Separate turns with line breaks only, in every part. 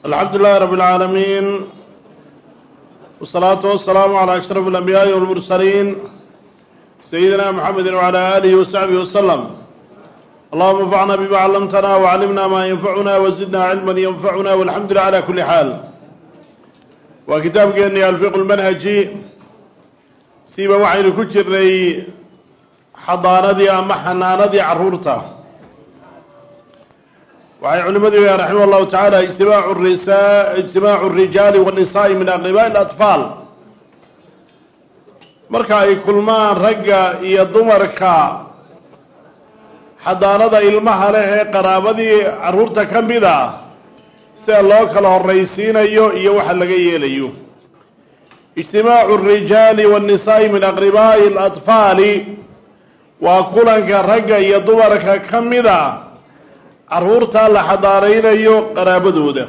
alxamdu lilahi rab اlcaalamiin wالsalaatu wasalaamu calى ashraf اlanbiyaaءi wاlmursaliin sayidina mxamedi wعalى alihi wasaxbihi waslm allahuma anfacna bima callamtana wcallimna ma yanfacuna wazidna cilma yanfacuna walxamdu lilah cala kuli xaal waa kitaabkeeni alfiq lmanhaji siba waxaynu ku jirnay xadaanadii ama xanaanadii caruurta waxay culimadu yihaen raximah llahu tacaala ijtimaacu risa ijtimaacu rijaali wanisaa'i min aqribaa'i اlatfaal marka ay kulmaan ragga iyo dumarka xadaanada ilmaha leh ee qaraabadii carruurta ka mid ah sida loo kala horraysiinayo iyo waxa laga yeelayo ijtimaacu rijaali waannisaa'i min aqribaa'i alatfaali waa kulanka ragga iyo dumarka ka mid a carruurta la xadaaraynayo qaraabadooda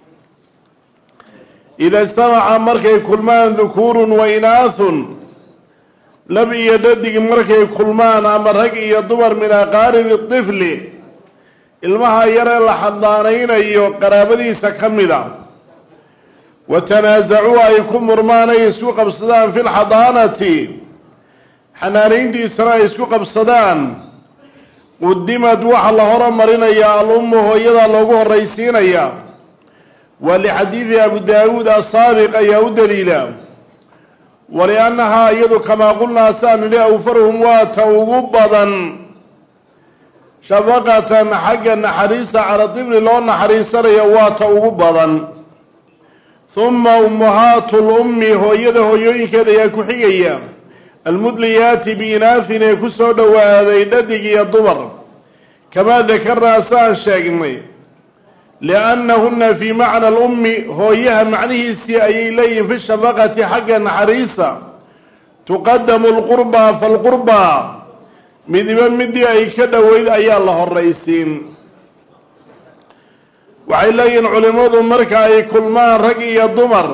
ida ijtamaca markay kulmaan dukuurun wa inaathun lab iyo dhadig markay kulmaan ama rag iyo dumar min aqaaribi tifli ilmaha yaree la xadaanaynayo qaraabadiisa ka mida wa tanaasacuu ay ku murmaan ay isku qabsadaan fi lxadaanati xanaanayntiisana ay isku qabsadaan qudimad waxaa la horumarinayaa al-ummu hooyada loogu horraysiinaya waa lixadiidi abu daawuud asaabiq ayaa u daliila waliannahaa iyadu kamaa qulnaa saan nidhi awfaruhum waa ta ugu badan shafaqatan xagga naxariista cala dibli loo naxariisanayo waa ta ugu badan huma ummahaatu lummi hooyada hooyooyinkeeda ayaa ku xigaya almudliyaati biinaahin ee ku soo dhowaaday dhadig iyo dumar kamaa dakarnaa saan sheegnay liannahuna fii macna alummi hooyaha macnihiisii ayay leeyihin fi shafaqati xagga naxariisa tuqadamu lqurbaa falqurbaa midiba midii ay ka dhoweyd ayaa la horraysiin waxay leeyihin culimmadu marka ay kulmaan rag iyo dumar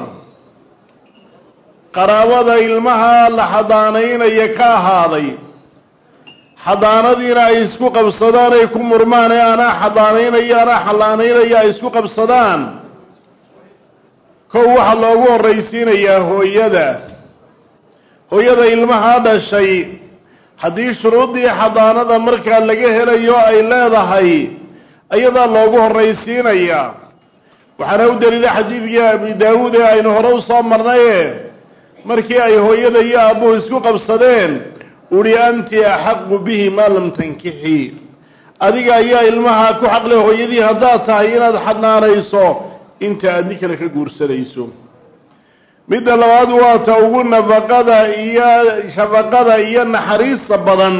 qaraabada ilmaha la xadaanaynaya ka ahaaday xadaanadiina ay isku qabsadaan ay ku murmaan ee anaa xadaanaynaya anaa xalaanaynaya ay isku qabsadaan kow waxaa loogu horraysiinayaa hooyada hooyada ilmaha dhashay haddii shuruuddii xadaanada markaa laga helayo ay leedahay ayadaa loogu horraysiinayaa waxaana u daliila xadiidkii abi daawuud ee aynu hore u soo marnaye markii ay hooyada iyo aabbuhu isku qabsadeen uhi anti axaqu bihi maa lam tankixi adiga ayaa ilmaha ku xaqle hooyadii haddaad tahay inaad xadnaanayso inta aad nin kale ka guursanayso midda labaad waa ta ugu nafaqada iyo shafaqada iyo naxariista badan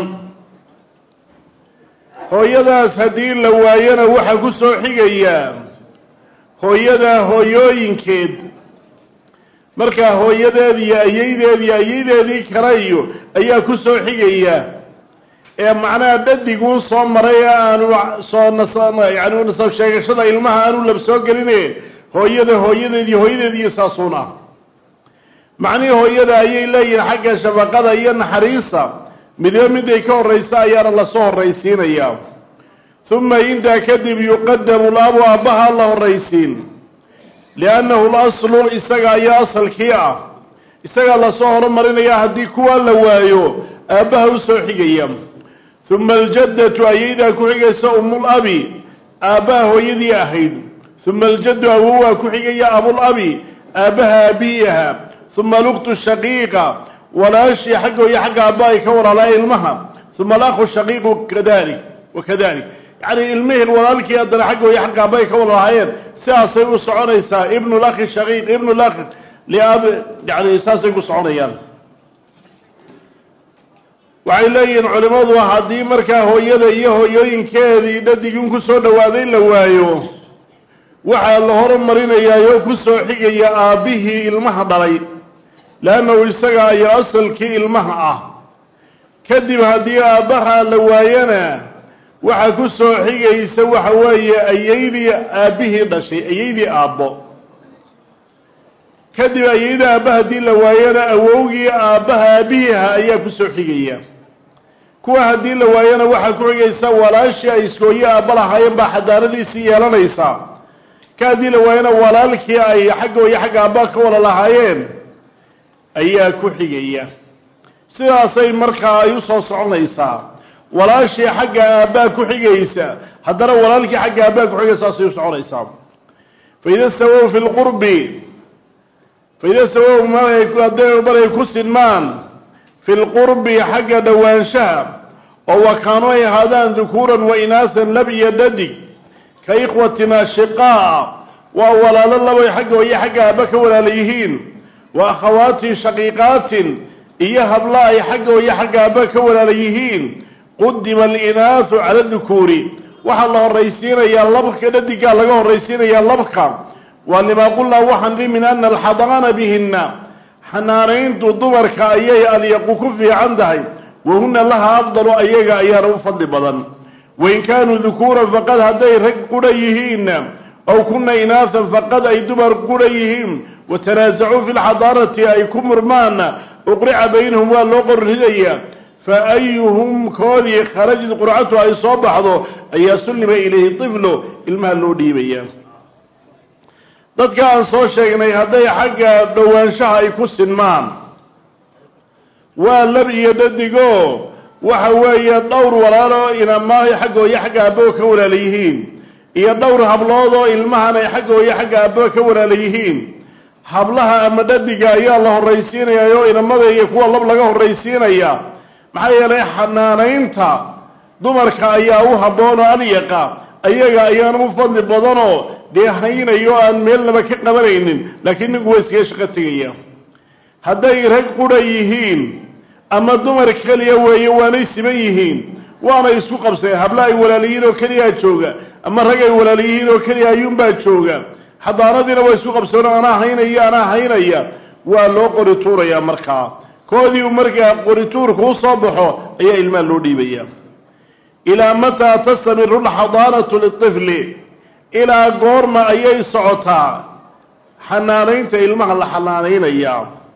hooyadaas haddii la waayona waxaa ku soo xigaya hooyada hooyooyinkeed markaa hooyadeed iyo ayaydeed iyo ayaydeedii kale iyo ayaa ku soo xigaya ee macnaha dhadiguu soo maray ee aanu soo nas yani nasab sheegashada ilmaha aanu lab soo geline hooyada hooyadeed iyo hooyadeed iyo saasuuna macnihii hooyada ayay leeyihin xagga shafaqada iyo naxariista midba miday ka horraysa ayaana lasoo horraysiinayaa uma intaa kadib yuqadamu labu aabbaha la horraysiin liannahu laslu isaga ayaa asalkii ah isagaa lasoo horumarinaya haddii kuwa la waayo aabbaha u soo xigaya uma aljaddatu ayaydaa ku xigaysa umul abi aabbaha hooyadii ahayd uma aljaddu awowaa ku xigaya abulabi aabbaha aabihii ahaa uma alukhtu shaqiiqa walaashii xagga hooye xagga aabba ay ka walaalaya ilmaha uma alakhu shaqiiqu kadalik wakadalik yacni ilmihii walaalkii haddana xagga hooye xagga aabba ay ka walalahaayeen sidaasay u soconaysaa ibnu lakhi shaqiiq ibnu lakh liab yani saasay ku soconayaan waxay leeyihiin culimmadu haddii markaa hooyada iyo hooyooyinkeedii dhadigin ku soo dhowaaday la waayo waxaa la horumarinayaayoo ku soo xigaya aabbihii ilmaha dhalay leannahu isaga ayaa asalkii ilmaha ah kadib haddii aabbaha la waayana waxaa ku soo xigaysa waxa weeye ayaydii aabbihii dhashay ayaydii aabbo kadib ayayda aabba haddii la waayana awowgii aabbaha aabbihii ahaa ayaa ku soo xigaya kuwa haddii la waayana waxaa ku xigaysa walaashii ay iskooye aabba lahaayeen baa xadaanadiisii yeelanaysaa ka haddii la waayana walaalkii ay xagga iyo xagga aabaa ka wada lahaayeen ayaa ku xigaya sidaasay markaa ay u soo soconaysaa walaashii xagga aabbaa ku xigaysa haddana walaalkii xagga aabbaa ku xigaysa saasay u soconaysaa faida stawow fi lqurbi faida stawow hadday maray ku sinmaan fi lqurbi xagga dhowaanshaha oo wakaanu ay ahaadaan dukuuran wa inaasan lab iyo dhadig ka ikhwatin ashiqaa waa walaalo labay xagga iyo xagga aabba ka walaala yihiin wa akhawaatin shaqiiqaatin iyo habla ay xagga iyo xagga aabba ka walaala yihiin qudima alinaasu cala dukuuri waxaa la horraysiinayaa labka dhadigaa laga horraysiinayaa labka waa limaa qulnaa waxaan li min ana alxadaana bihinna xanaanayntu dumarka ayay alyaqu ku fiican tahay wahuna laha afdalu ayaga ayaana u fadli badan wain kaanuu dukuuran faqad hadday rag qudha yihiinna ow kuna inaasan faqad ay dumar qudha yihiin watanaasacuu fi lxadaanati ay ku murmaanna uqrica baynahum waa loo qorridaya fa ayuhum koodii kharajad qurcatu ay soo baxdo ayaa sullima ilayhi tiflo ilmaha loo dhiibaya dadka aan soo sheegnay hadday xagga dhowaanshaha ay ku sinmaan waa lab iyo dhadigo waxa weeye dhowr walaaloo inamaahay xagga iyo xagga aabbaha ka walaala yihiin iyo dhowr hablood oo ilmahan ay xagga iyo xagga aabbaha ka walaala yihiin hablaha ama dhadiga ayaa la horraysiinaya oo inamada iyo kuwa lab laga horraysiinaya maxaa yeelay xanaanaynta dumarka ayaa u habboon oo alyaqa ayaga ayaana u fadli badanoo dee haynayo aan meelnaba ka qabanaynin laakiin ninku waa iskaga shaqo tegaya hadday rag qudha yihiin ama dumar keliya weeye waanay siman yihiin waana isku qabsadeen habla ay walaaliyiin oo keliyaa jooga ama rag ay walaaliyihiin oo keliya ayuunbaa jooga xadaanadiina waa isku qabsadeen anaa haynaya anaa haynaya waa loo qori tuurayaa markaa koodii uu markaa qorituurku u soo baxo ayaa ilmaha loo dhiibaya ilaa mataa tastamiru alxadaanatu litifli ilaa goorma ayay socotaa xanaanaynta ilmaha la xanaanaynaya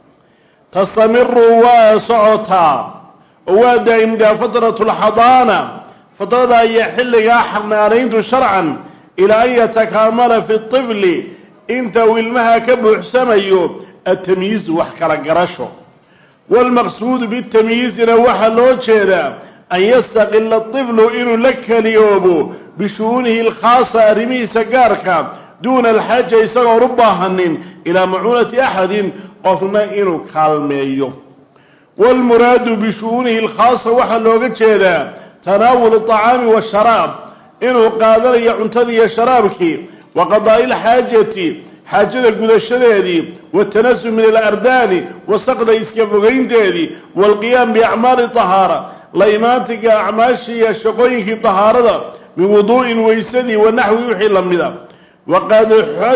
tastamiru waa socotaa oo waa daa'imdaa fatratu alxadaana fatrada ayaa xilligaa xanaanayntu sharcan ilaa an yatakaamala fi tifli inta uu ilmaha ka buuxsamayo atamyiizu wax kala garasho waalmaqsuudu bitamyiizina waxaa loo jeedaa an yastaqila tiflu inuu la keliyoobo bishu'uunihi alkhaasa arrimihiisa gaarka duuna alxaaja isagoon u baahanin ilaa macuunati axadin qofna inuu kaalmeeyo waalmuraadu bishu'uunihi alkhaasa waxaa looga jeedaa tanaawulu aطacaami waasharaab inuu qaadanayo cuntadii iyo sharaabkii wa qadaa'i alxaajati xaajada gudashadeedii watanasum min alardaani wasaqda iska fogaynteedii waalqiyaam biacmaali tahaara la imaantiga acmaashii iyo shaqooyinkii tahaarada min wuduu'in weysadii wa naxwi wixii la mida waqad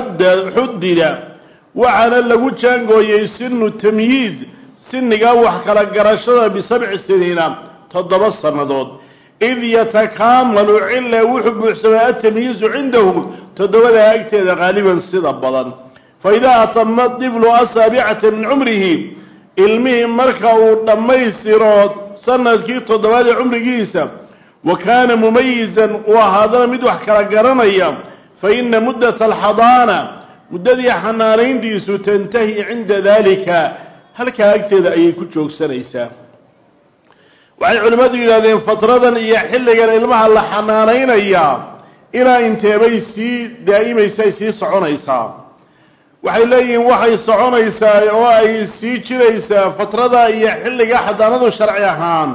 xudida waxaana lagu jaangooyey sinu tamyiiz siniga wax kala garashada bisabci siniina toddoba sannadood id yatakaamalu cila wuxuu buuxsamay atamyiizu cindahum toddobadaa agteeda qaaliban sida badan fa idaa atama diblu asaabicata min cumrihi ilmihii marka uu dhammaystiro sanadkii toddobaad ee cumrigiisa wa kaana mumayizan uu ahaadana mid wax kala garanaya fa ina muddata alxadaana muddadii xanaanayntiisu tantahi cinda dalika halkaa agteeda ayay ku joogsanaysaa waxay culimmadu yidhahdeen fatradan iyo xilligan ilmaha la xanaanaynayaa ilaa inteebay sii daa'imaysaa sii soconaysaa waxay leeyihiin waxay soconaysaa oo ay sii jiraysaa fatrada iyo xilliga xadaanadu sharci ahaan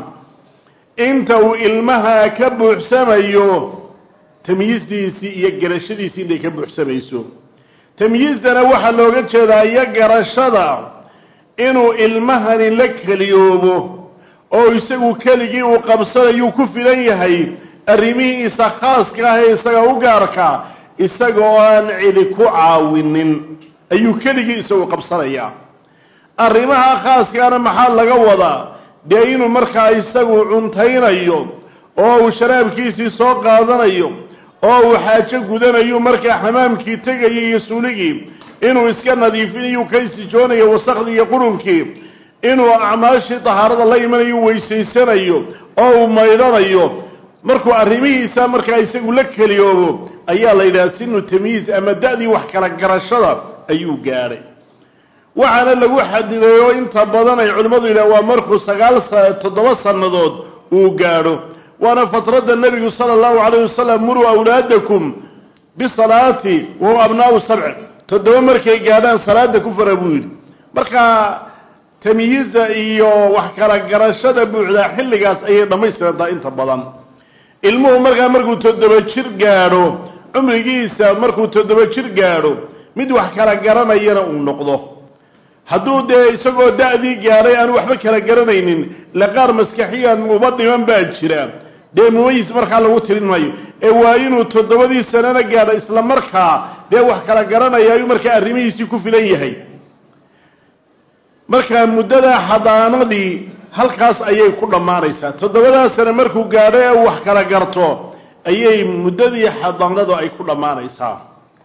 inta uu ilmaha ka buuxsamayo tamyiisdiisii iyo garashadiisii intay ka buuxsamayso tamyiisdana waxaa looga jeedaa iyo garashada inuu ilmahani la keliyoobo oo isagu keligii uu qabsanayuu ku filan yahay arrimihiisa khaaska ah ee isaga u gaarka isaga oo aan cidi ku caawinin ayuu keligii isagu qabsanayaa arrimaha khaaskaana maxaa laga wadaa dee inuu markaa isagu cuntaynayo oo uu sharaabkiisii soo qaadanayo oo uu xaajo gudanayo markaa xamaamkii tegayo iyo suuligii inuu iska nadiifinayu ka isijoonayo wasakhdii iyo qurunkii inuu acmaashii tahaarada la imanayo weysaysanayo oo uu maydhanayo markuu arrimihiisa markaa isagu la keliyoobo ayaa la yidhaha sinu tamyiiz ama da-dii wax kala garashada ayuu gaadhay waxaana lagu xadiday oo inta badan ay culimmadu yidhaha waa markuu sagaal toddoba sannadood uu gaadho waana fatradda nebigu sala allahu calayh wasalam muruu awlaadakum bisalaati wahuwa abnaau sabc toddoba markay gaadhaan salaada ku fara buu yidhi marka tamyiiza iyo wax kala garashada buuxdaa xilligaas ayay dhammaystirantaa inta badan ilmuhu markaa markuu toddoba jir gaadho cumrigiisa markuu toddoba jir gaadho mid wax kala garanayana uu noqdo hadduu dee isagoo da-dii gaadhay aan waxba kala garanaynin le qaar maskaxiyan uba dhiman baa jira dee mumayis markaa lagu tirin maayo ee waa inuu toddobadii sanana gaadho isla markaa dee wax kala garanaya ayuu markaa arrimihiisii ku filan yahay markaa muddadaa xadaanadii halkaas ayay ku dhammaanaysaa toddobadaa sane markuu gaadho ee uu wax kala garto ayay muddadii xadaanadu ay ku dhammaanaysaa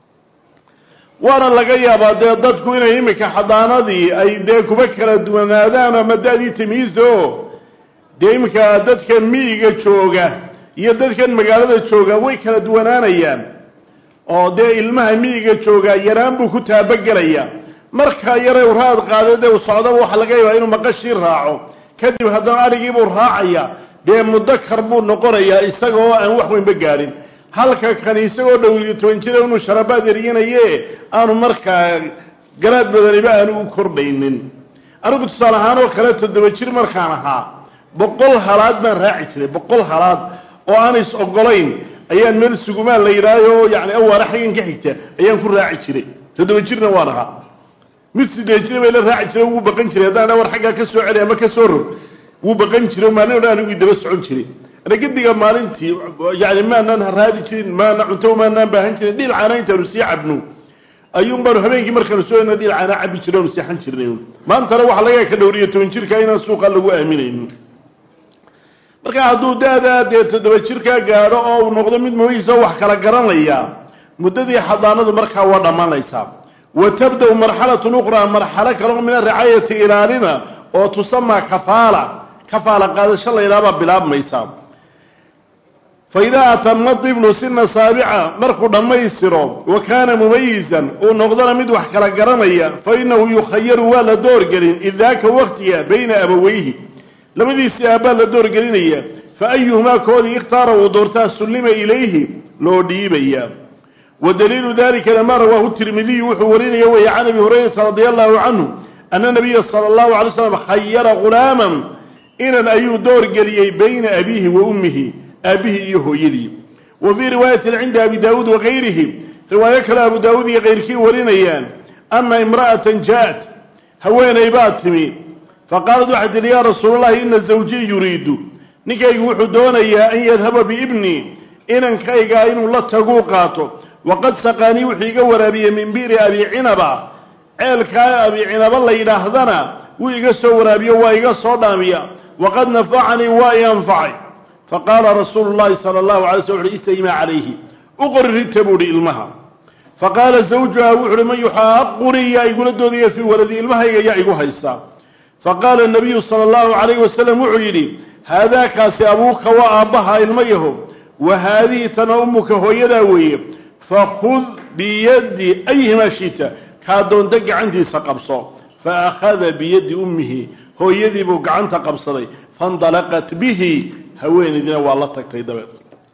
waana laga yaabaa dee dadku inay iminka xadaanadii ay dee kuba kala duwanaadaan ama da-dii tamyiizo dee iminka dadkan miyiga jooga iyo dadkan magaalada jooga way kala duwanaanayaan oo dee ilmaha miyiga jooga yaraan buu ku taabagelayaa markaa yare u raad qaada dee u socdaba waxaa laga yaabaa inuu maqashii raaco kadib haddana adhigiibuu raacaya dee mudakar buu noqonayaa isaga oo aan wax weynba gaadhin halka kani isagoo dhow iyo toban jira inuu sharabaad eryanaye aanu markaa garaad badaniba aanu u kordhaynin anigu tusaale ahaan oo kale toddoba jir markaan ahaa boqol halaad baan raaci jiray boqol halaad oo aan is ogolayn ayaan meel sugumaan la yidhaayo yani awaara xaggan ka xigta ayaan ku raaci jiray toddoba jirna waan ahaa mid sideed jira bay la raaci jira wuu baqan jiray haddaan awar xaggaa ka soo celi ama ka soo rog wuu baqan jiray maalin o dhan anigu daba socon jiray ragadiga maalintii yani maanaan haraadi jirin maana cunto maanaan baahan jirin dhilcaana intaanu sii cabno ayuun baanu habeenkii markaanu soo dhilcaana cabi jira onu seexan jirnay maantana waxaa laga ka dhowriyo toban jirka inaan suuqa lagu aaminayno marka hadduu da-daa dee toddoba jirkaa gaadho oo uu noqdo mid mooyiisoo wax kala garanaya muddadii xadaanadu markaa waa dhammaanaysaa wa tabda-u marxalatun ukhraa marxalo kaleo min aricaayati ilaalina oo tusamaa kafaala kafaala qaadasho la yidhahabaa bilaabmaysa fa idaa atama diblu sina saabica markuu dhammaystiro wa kaana mumayisan uu noqdona mid wax kala garanaya fa inahu yukhayaru waa la doorgelin idaaka waktiga bayna abaweyhi labadiisii aabbaa la doorgelinaya fa ayuhumaa koodii ikhtaara uu doortaa sullima ilayhi loo dhiibaya wa daliilu dalika lama rawaahu tirmidiyu wuxuu warinaya weeye can abi hurayrata radia allahu canhu ana nabiya sala allahu alay slam khayara ghulaaman inan ayuu doorgeliyey bayna abiihi wa ummihi aabbihii iyo hooyadii wa fii riwaayatin cinda abi daawuud wakayrihi riwaayo kale abu daawuud iyo kayrkii warinayaan ana imra'atan ja'at haweenay baa timi faqaalat waxay tihi yaa rasuul llahi ina zawjii yuriidu ninkaygu wuxuu doonayaa an yadhaba biibnii inankaygaa inuu la taguu qaato waqad saqaanii wuxuu iga waraabiyey min bi'ri abi cinaba ceelkaa abi cinaba la yidhaahdana wuu iga soo waraabiyo waa iga soo dhaamiya waqad nafacanii waa i anfacay faqaala rasuulu llahi sala allahu alay sl uxu istaymaa calayhi u qori rita buu hi ilmaha faqaala zawjuha wuxu uhi man yuxaaqunii yaa igula doodaya fii waladi ilmahayga yaa igu haysta faqaala nabiyu sala allahu calayhi wasalam wuxuu yidhi haadaakaasi abuuka waa aabbaha ilma yaho wa haadihi tana ummuka hooyadaa weeye fakhud biyaddi ayhimaa shita kaa doonta gacantiisa qabso fa akhada biyaddi ummihi hooyadii buu gacanta qabsaday faindalaqat bihi haweenaydina waa la tagtay dabeed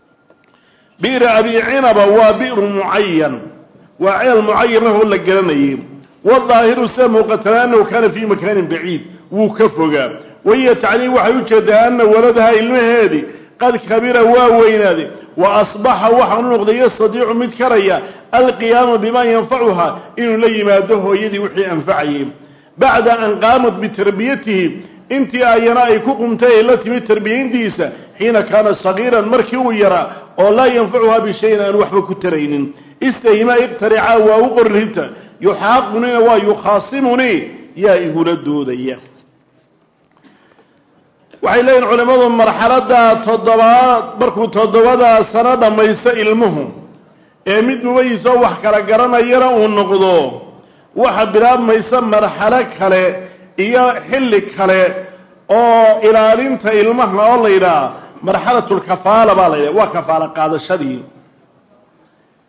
bi'ri abi cinaba waa bi'ru mucayan waa ceel mucayan ahoo la garanayay wadaahiru sida muuqatana annahu kaana fii makaanin baciid wuu ka fogaa wahiya tacliim waxay u jeedaa ana waladaha ilmaheedii qad kabira waa weynaaday wa asbaxa waxaanu noqday yastadiicu mid karaya alqiyaama bimaa yanfacuha inuu la yimaado hooyadii wixii anfacayay bacda an qaamat bitarbiyatihi intii ayana ay ku qumtay ay la timid tarbiyayntiisa xiina kaana sagiiran markii uu yaraa oo laa yanfacuhaa bishayin aan waxba ku taraynin istahima iqtaricaa waa u qorrinta yuxaaqunina waa yukhaasimuni yaa igula doodaya waxay leeyihin culimmadu marxaladda toddobaad markuu toddobadaa sano dhammaysto ilmuhu ee mid mumayisoo wax kala garanayana uu noqdo waxa bilaabmaysa marxalo kale iyo xilli kale oo ilaalinta ilmaha oo la yidhaha marxalatulkafaala baa la yidhaha waa kafaalo qaadashadii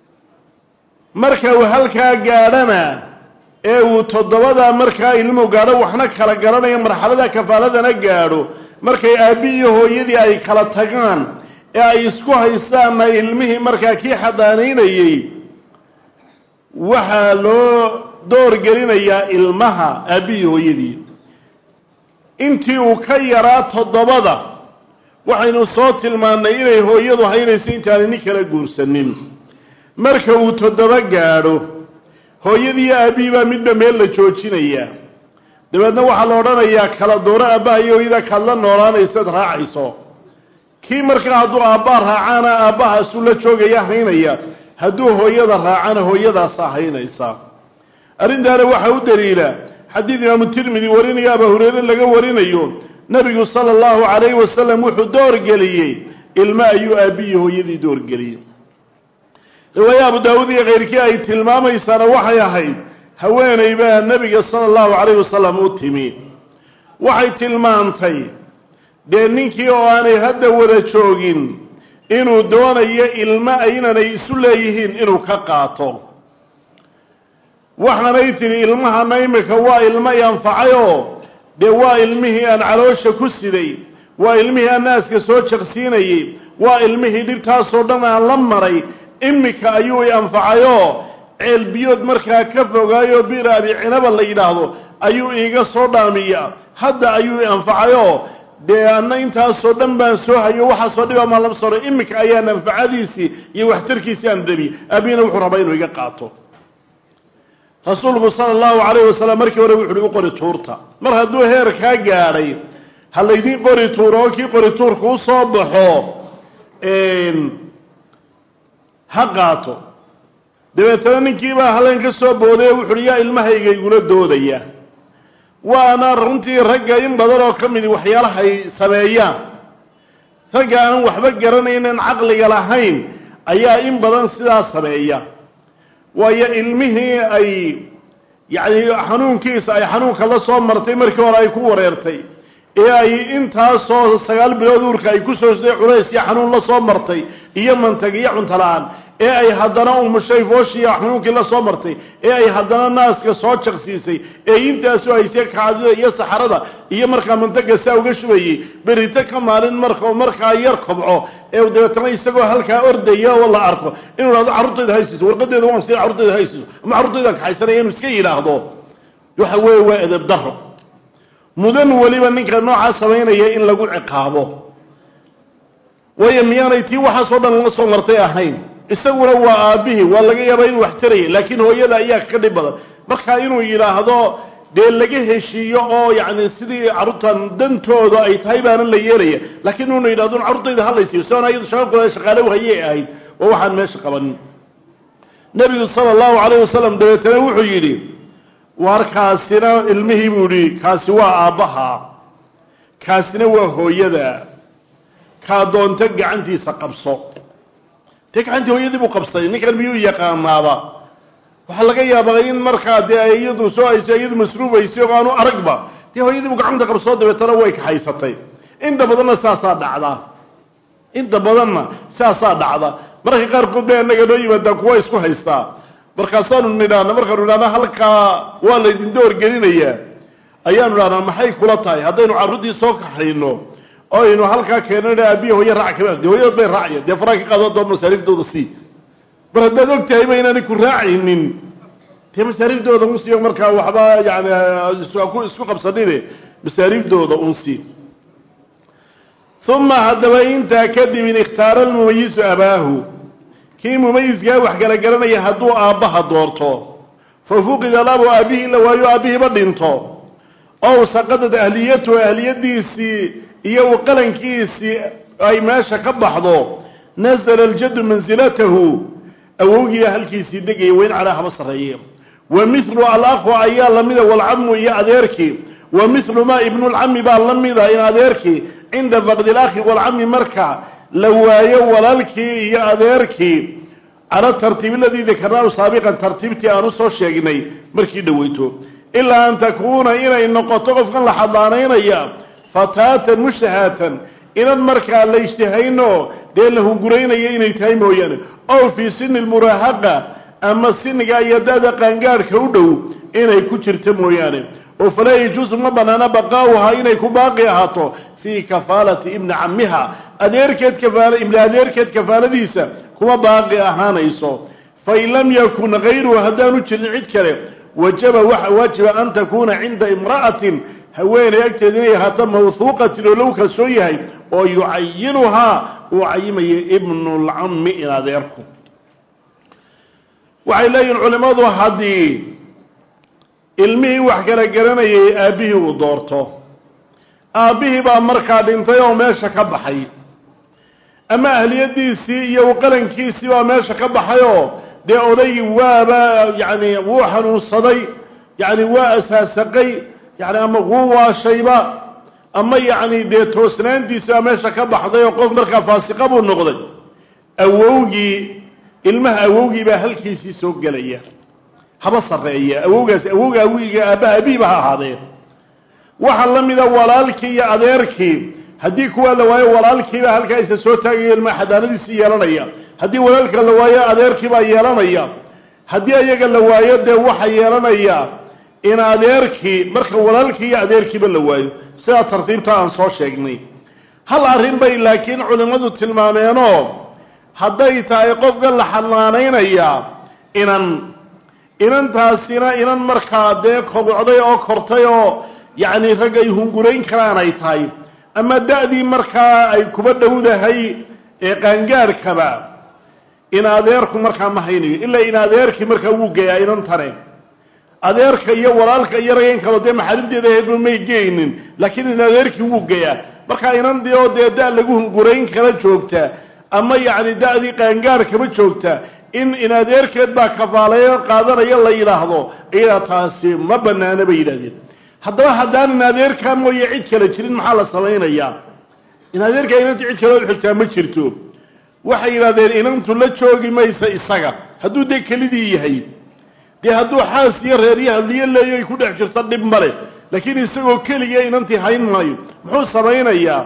marka uu halkaa gaadhana ee uu toddobadaa markaa ilmuhu gaadho waxna kala garanaya marxalada kafaaladana gaadho markay aabbi iyo hooyadii ay kala tagaan ee ay isku haystaanna ilmihii markaa kii xadaanaynayey waxaa loo door gelinayaa ilmaha aabbi iyo hooyadii intii uu ka yaraa toddobada waxaynu soo tilmaannay inay hooyadu haynayso intaanay nin kala guursanin marka uu toddoba gaadho hooyadii iyo aabbihii baa midba meel la joojinayaa dabeedna waxaa la odhanayaa kala dooro aabbaha iyo hooyada kaad la noolaanaysaad raacayso kii markaa hadduu aabbaa raacaana aabbahaasuu la joogaya haynaya hadduu hooyada raacana hooyadaasaa haynaysa arrintaana waxaa u daliila xadiid imaamu tirmidi warinaya abaa hureyre laga warinayo nebigu sala allahu calayhi wasalam wuxuu doorgeliyey ilmo ayuu aabbiyi hooyadii doorgeliyey riwaaye abu daawuud iyo keyrkii ay tilmaamaysaana waxay ahayd haweeney baa nebiga sala allahu calayhi wasalam u timi waxay tilmaantay dee ninkii oo aanay hadda wada joogin inuu doonayo ilmo aynanay isu leeyihiin inuu ka qaato waxaanay tidhi ilmahana imika waa ilmo i anfacayoo dee waa ilmihii aan caloosha ku siday waa ilmihii aan naaska soo jaqsiinayey waa ilmihii dhibtaasoo dhan aan la maray imika ayuu i anfacayoo ceelbiyood markaa ka fogaayoo bir abi cinaba la yidhaahdo ayuu iiga soo dhaamiya hadda ayuu i anfacayoo dee anna intaasoo dhan baan soo hayo waxaasoo dhiba maan lama soro imika ayaa manfacadiisii iyo waxtarkiisii aan dhabi aabihina wuxuu rabaa inuu iga qaato rasuulku sala allahu calayhi wasalam markii hore wuxu uhi u qori tuurta mar hadduu heer kaa gaadhay ha laydiin qori tuuro oo kii qori tuurka u soo baxo ha qaato dabeetana ninkiibaa halleen ka soo booday oo wuxu uhi yaa ilmahayga igula doodaya waana runtii ragga in badan oo ka midi waxyaalahay sameeyaan ragga aan waxba garanaynan caqliga lahayn ayaa in badan sidaa sameeya waayo ilmihii ay yacni xanuunkiisa ay xanuunka la soo martay markii hore ay ku wareertay ee ay intaasoo sagaal bilood uurka ay ku soo siday culays iyo xanuun la soo martay iyo mantag iyo cunto la-aan ee ay haddana umushay fooshiya xanuunkii la soo martay ee ay haddana naaska soo jaqsiisay ee intaasu haysay kaadida iyo saxarada iyo markaa mantaga saa uga shubayey berito ka maalin marka markaa yar kobco ee dabeetana isagoo halkaa ordaya oo la arko inuu ihahdo carruurtayda haysiiso warqadeeda waan siin carruurtayda haysiiso ama carruurtaydan kaxaysanaya inuu iska yidhaahdo waxa weeye waa edeb daro mudan weliba ninka noocaa samaynaya in lagu ciqaabo waayo miyaanay tii waxaasoo dhan la soo martay ahayn isaguna waa aabbihii waa laga yaabaa inuu wax taraya laakiin hooyada ayaa ka dhib badan marka inuu yidhaahdo dee laga heshiiyo oo yacni sidii carruurtan dantooda ay tahay baana la yeelaya laakiin inuu yidhahdo carruurtayda halaysiiyo soona iyadu shaqa kule shaqaale hayay ahayd waa waxaan meesha qabanin nebigu sala allahu calayh wasalam dabeetana wuxuu yidhi war kaasina ilmihii buu yihi kaasi waa aabbaha kaasina waa hooyada kaa doonta gacantiisa qabso dee gacantii hooyadii buu qabsaday ninkan miyuu yaqaanaaba waxaa laga yaabaa in markaa dee ay iyadu soo hayso iyadu masruubaysay oo aanu aragba dee hooyadii buu gacanta qabsoo dabeetana way kaxaysatay inta badanna saasaa dhacda inta badanna saasaa dhacda mararka qaarkood bay annaga noo yimaadaan kuwa isku haystaa markaasaanu nidhaahna markaanu idhahna halkaa waa laydin doorgelinayaa ayaanu idhahnaa maxay kula tahay haddaynu carruurtii soo kaxayno oo aynu halkaa keenan aabiya hooye raac kama de hooyadood bay raacaya dee faraa ka qaado doon masaariiftooda sii mar haddaad og tahayba inaanay ku raacaynin dee masaariiftooda un siiyo markaa waxba yani isku qabsanine masaariiftooda un sii uma haddaba intaa kadib in ikhtaara almumayisu abaahu kii mumayiskaa wax kala garanaya hadduu aabbaha doorto fa fuqida labu aabbihii la waayo aabbihiiba dhinto ow saqadad ahliyatuhu ahliyadiisii iyo qalankiisii ay meesha ka baxdo nasala aljaddu mansilatahu awowgiiba halkiisii degaya wayn calaa haba sarreeye wa mithlu alakhu ayaa lamida walcamu iyo adeerkii wa mithlu maa ibnulcami baa la mida in adeerkii cinda faqdi alakhi walcami marka la waayo walaalkii iyo adeerkii cala tartiib aladii dakarnaahu saabiqan tartiibtii aan usoo sheegnay markii dhoweyto ilaa an takuuna inay noqoto qofkan la xadaanaynaya fataatan mushtahaatan inan markaa la ijtihayno dee la hunguraynaya inay tahay mooyaane ow fii sini lmuraahaqa ama siniga iyo da-da qaangaadhka u dhow inay ku jirto mooyaane oo falaa yajuusu ma banaana baqaa'uhaa inay ku baaqi ahaato fii kafaalati ibni cammiha adeerkeed kafaala ibni adeerkeed kafaaladiisa kuma baaqi ahaanayso fain lam yakun hayruhu haddaanu jirin cid kale wajaba waxa waajiba an takuuna cinda imra'atin haweeney agteeda inay ahaato mawhuuqatin oo low kalsoon yahay oo yucayinuhaa uu cayimaya ibnulcammi in adeerku waxay leeyihin culimmadu haddii ilmihii wax kala garanayay aabbihii uu doorto aabbihii baa markaa dhintay oo meesha ka baxay ama ahliyadiisii iyo qalankiisii baa meesha ka baxay oo dee odaygii waaba yacni wuu xanuunsaday yacni waa asaasaqay yani ama wuu waashayba ama yacni dee toosnaantiisi baa meesha ka baxday oo qof markaa faasiqa buu noqday awowgii ilmaha awowgii baa halkiisii soo gelaya haba sarreeya awowgaasi awowga awiga aabbaha abiiba ha ahaadee waxaa la mida walaalkii iyo adeerkii haddii kuwaa la waayo walaalkiibaa halkaa isa soo taagaya ilmaha xadaanadiisii yeelanaya haddii walaalka la waayo adeerkiibaa yeelanaya haddii ayaga la waayo dee waxa yeelanaya in adeerkii marka walaalkii iyo adeerkiiba la waayo sidaa tartiibta aan soo sheegnay hal arrin bay laakiin culimmadu tilmaameenoo hadday tahay qofka la xanaanaynaya inan inantaasina inan markaa dee kobocday oo kortay oo yacni rag ay hungurayn karaan ay tahay ama da-dii markaa ay kuba dhowdahay ee qaangaarhkaba in adeerku markaa ma haynayo ilaa in adeerkii markaa wuu geeyaa inantane adeerka iyo walaalka iyo ragayn kaloo dee maxaarimteeda ahaydba may geynin laakiin in adeerkii wuu geeyaa markaa inandii oo dee da- lagu hungurayn kala joogta ama yacni da-dii qaangaarhkaba joogta in in adeerkeed baa kafaaleeyo qaadanaya la yidhaahdo iyadaa taasi ma banaana bay yidhahdeen haddaba haddaan in adeerkaa mooye cid kale jirin maxaa la samaynayaa in adeerkaa inantii cid kale xigtaa ma jirto waxay yidhahdeen inantu la joogi maysa isaga hadduu dee kelidii yahay dee hadduu xaas iyo reeryaha liyo leeyo ay ku dhex jirto dhib male laakiin isagoo keliga inantii hayn maayo muxuu samaynayaa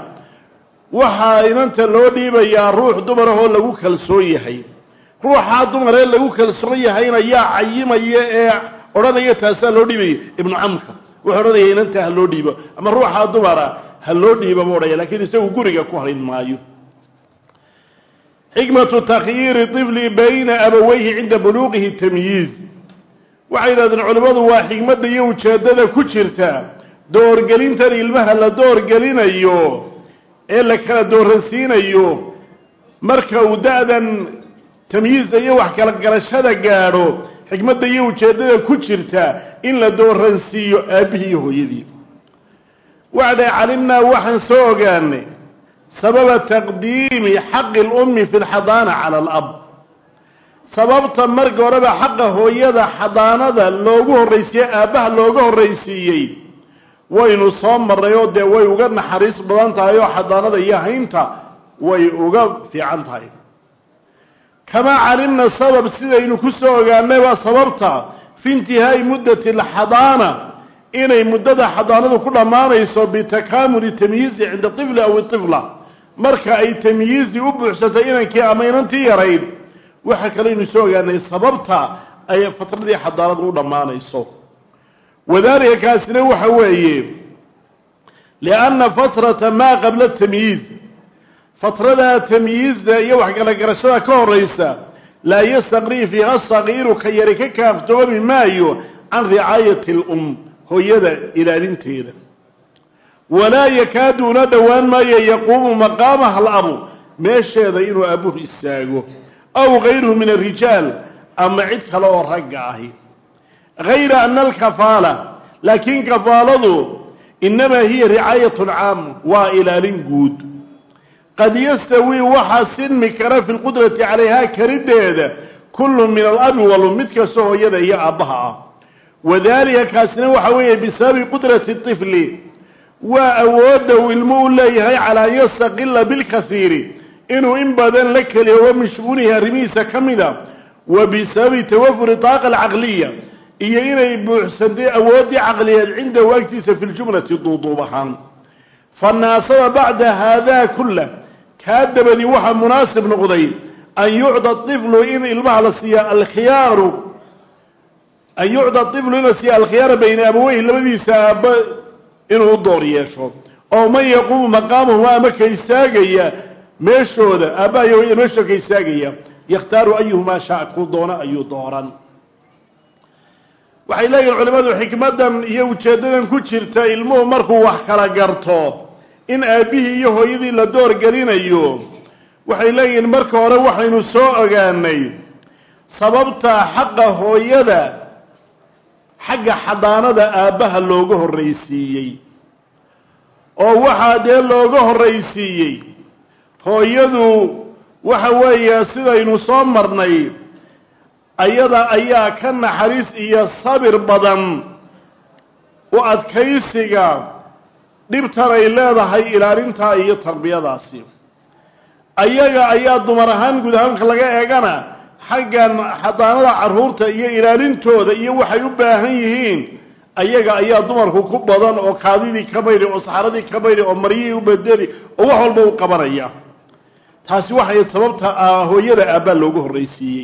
waxaa inanta loo dhiibayaa ruux dumarahoo lagu kalsoon yahay ruuxaa dumaree lagu kalsoon yahayna yaa cayimaya ee odhanaya taasaa loo dhiibaya ibnu camka wuxuu odhanaya inanta ha loo dhiibo ama ruuxaa dumara ha loo dhiibo buu odhaya lakiin isagu guriga ku harin maayo xikmatu takhyiiri طifli bayna abaweyhi cinda buluuqihi tamyiiz waxay yidhahdeen culimmadu waa xikmadda iyo ujeeddada ku jirta doorgelintan ilmaha la doorgelinayo ee la kala dooransiinayo marka uu da-dan tamyiizda iyo wax kala garashada gaadho xikmadda iyo ujeeddada ku jirta in la dooransiiyo aabbihii iyo hooyadii waxa dhahay calimnaa waxaan soo ogaanay sababa taqdiimi xaqi lummi fi lxadaana cala alab sababta marka horeba xaqa hooyada xadaanada loogu horraysiiyey aabbaha looga horraysiiyey waynu soo marray oo dee way uga naxariis badan tahay oo xadaanada iyo haynta way uga fiican tahay kamaa calimna sabab sidaynu ku soo ogaanay waa sababta fi intihaa'i muddati alxadaana inay muddada xadaanadu ku dhammaanayso bitakaamuli tamyiizi cinda tifli aw itifla marka ay tamyiizi u buuxsatay inankii ama inantii yarayd waxa kaleynu soo ogaanay sababta ay fatradii xadaanadu u dhammaanayso wadaalika kaasina waxa weeye lianna fatrata maa qabla tamyiiz fatradaa tamyiizda iyo waxkala garashada ka horaysa laa yastaqrii fiiha sagiiru ka yari ka kaaftoomi maayo can ricaayati alum hooyada ilaalinteeda walaa yakaadu una dhowaan maayo yaquumu maqaamaha alabu meesheeda inuu abuhu istaago aw gayruhu min alrijaal ama cid kale oo ragga ahi gayra ana alkafaala laakiin kafaaladu inamaa hiya ricaayatun caama waa ilaalin guud qad yastawii waxaa sinmi kara fi lqudrati calayhaa kariddeeda kullu min alabi walum mid kasta hooyada iyo aabbaha ah wadaalika kaasina waxa weeye bisababi qudrati طifli waa awoodda uu ilmu u leeyahay calaa an yastaqila bilkasiiri inuu in badan la keliyo min shu'uunihi arrimihiisa ka mida wa bisababi tawafuri taaqa alcaqliya iyo inay buuxsantay awooddii caqliyeed cindahu agtiisa fi ljumlati duuduub ahaan fanaasaba bacda haadaa kulah kaa dabadii waxaa munaasib noqday an yucda iflu in ilmaha la siiya alkhiyaaru an yucda iflu in la siiya alkhiyaara bayna abaweyhi labadiisa aabba inuu u door yeesho oo man yaquumu maqaamahuma ama ka istaagaya meeshooda aabbaha iyo hooyada meeshooda ka istaagaya yakhtaaru ayuhumaa shaa kuu doona ayuu dooran waxay leeyihin culimmadu xikmaddan iyo ujeeddadan ku jirta ilmuhu markuu wax kala garto in aabbihii iyo hooyadii la door gelinayo waxay leeyihiin marka hore waxaynu soo ogaanay sababta xaqa hooyada xagga xadaanada aabbaha looga horraysiiyey oo waxaa dee looga horraysiiyey hooyadu waxa weeye sidaynu soo marnay ayada ayaa ka naxariis iyo sabir badan u adkaysiga dhibtan ay leedahay ilaalintaa iyo tarbiyadaasi ayaga ayaa dumar ahaan guud ahaanka laga eegana xaggan xadaanada carruurta iyo ilaalintooda iyo waxay u baahan yihiin ayaga ayaa dumarku ku badan oo kaadidii ka maydhi oo saxaradii ka maydhi oo maryihii u bedeli oo wax walba u qabanaya taasi waxay sababta hooyada aabbaa loogu horraysiiyey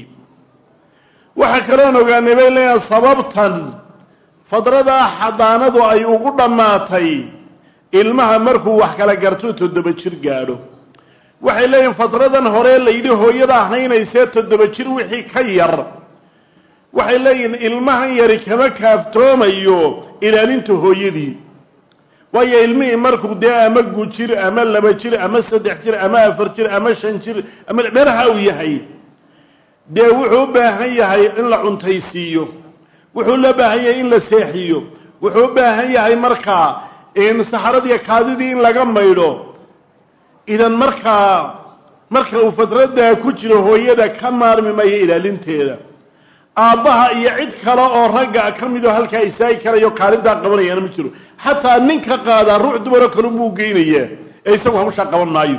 waxaa kaloon ogaanay bay leeyahay sababtan fadradaa xadaanadu ay ugu dhammaatay ilmaha markuu wax kala garto toddoba jir gaadho waxay leeyihin fadradan hore layidhi hooyada ahaynaysee toddoba jir wixii ka yar waxay leeyihin ilmahan yari kama kaaftoomayo ilaalinta hooyadii waayo ilmihii markuu dee ama gujir ama laba jir ama saddex jir ama afar jir ama shan jir ama meelaha uu yahay dee wuxuu u baahan yahay in la cuntaysiiyo wuxuu la baahan yahay in la seexiyo wuxuu u baahan yahay markaa in saxaradiiyo kaadidii in laga maydho idan markaa marka uu fadraddaa ku jiro hooyada ka maarmi mayo ilaalinteeda aabbaha iyo cid kale oo ragga ka midoo halkaa istaagi karayo kaalintaa qabanayaana ma jiro xataa ninka qaadaa ruux dumaro kalunbuu geynayaa ee isagu hawshaa qaban maayo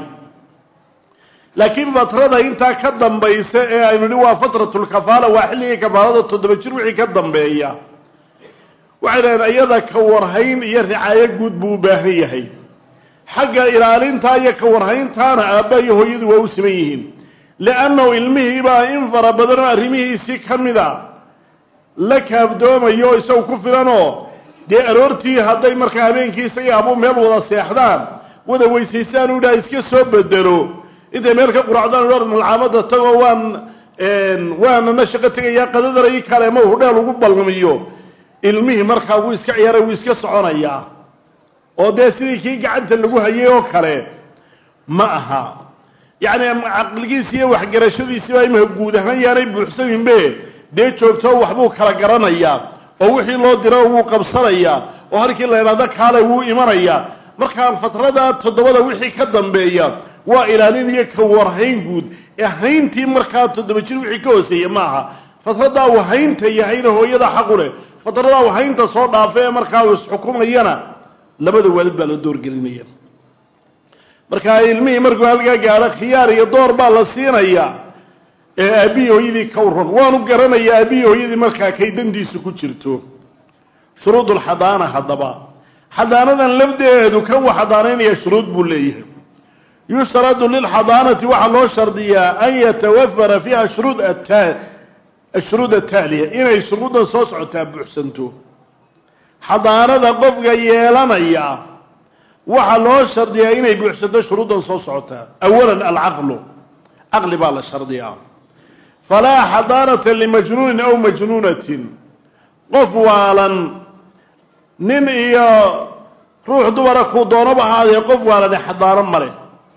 laakiin fatrada intaa ka dambaysa ee aynu nihi waa fatratulkafaala waa xilligii kafaalada toddoba jir wixii ka dambeeya waxay dhahdeen iyada ka warhayn iyo ricaayo guud buu u baahan yahay xagga ilaalintaa iyo ka warhayntaana aabba iyo hooyadu waa u siman yihiin liannahu ilmihiibaa in fara badan oo arrimihiisii ka mid a la kaafdoomayo oo isagu ku filanoo dee aroortii hadday markaa habeenkii isagii abuu meel wada seexdaan wada weysaystaan u idhaha iska soo bedelo intay meel ka quracdaan u malcaamada tagoo waan waanana shaqo tegayaa qadadana i kale ma hudheel ugu balmiyo ilmihii markaa wuu iska ciyaaray wuu iska soconayaa oo dee sidii kii gacanta lagu hayay oo kale ma aha yacni caqligiisi iyo waxgarashadiisiibaa imika guud ahaan yaanay buuxsaninbe dee joogtoo waxbuu kala garanayaa oo wixii loo diro wuu qabsanayaa oo halkii la idhaahdo kaale wuu imanayaa markaa fatrada toddobada wixii ka dambeeya waa ilaalin iyo ka warhayn guud ee hayntii markaa toddoba jir wixii ka hooseeya ma aha fatradaa uu haynta yahayna hooyada xaqu leh fatradaa uu haynta soo dhaafa ee markaa uu isxukumayana labada waalid baa la doorgelinaya markaa ilmihii markuu halkaa gaadho khiyaar iyo door baa la siinaya ee aabbihii hooyadii ka waran waanu garanaya aabbihii hooyadii markaa kay dandiisu ku jirto shuruudulxadaana haddaba xadaanadan lafdeedu kan uu xadaanaynaya shuruud buu leeyahay yushtaradu lilxadaanati waxaa loo shardiyaa an yatawafara fiiha shuruud ashuruud ataaliya inay shuruuddan soo socotaa buuxsanto xadaanada qofka yeelanaya waxaa loo shardiyaa inay buuxsanto shuruuddan soo socotaa awalan alcaqlu caqli baa la shardiyaa falaa xadaanata limajnuunin aw majnuunatin qof waalan nin iyo ruux dumara kuu doonaba ahaadee qof waalane xadaano male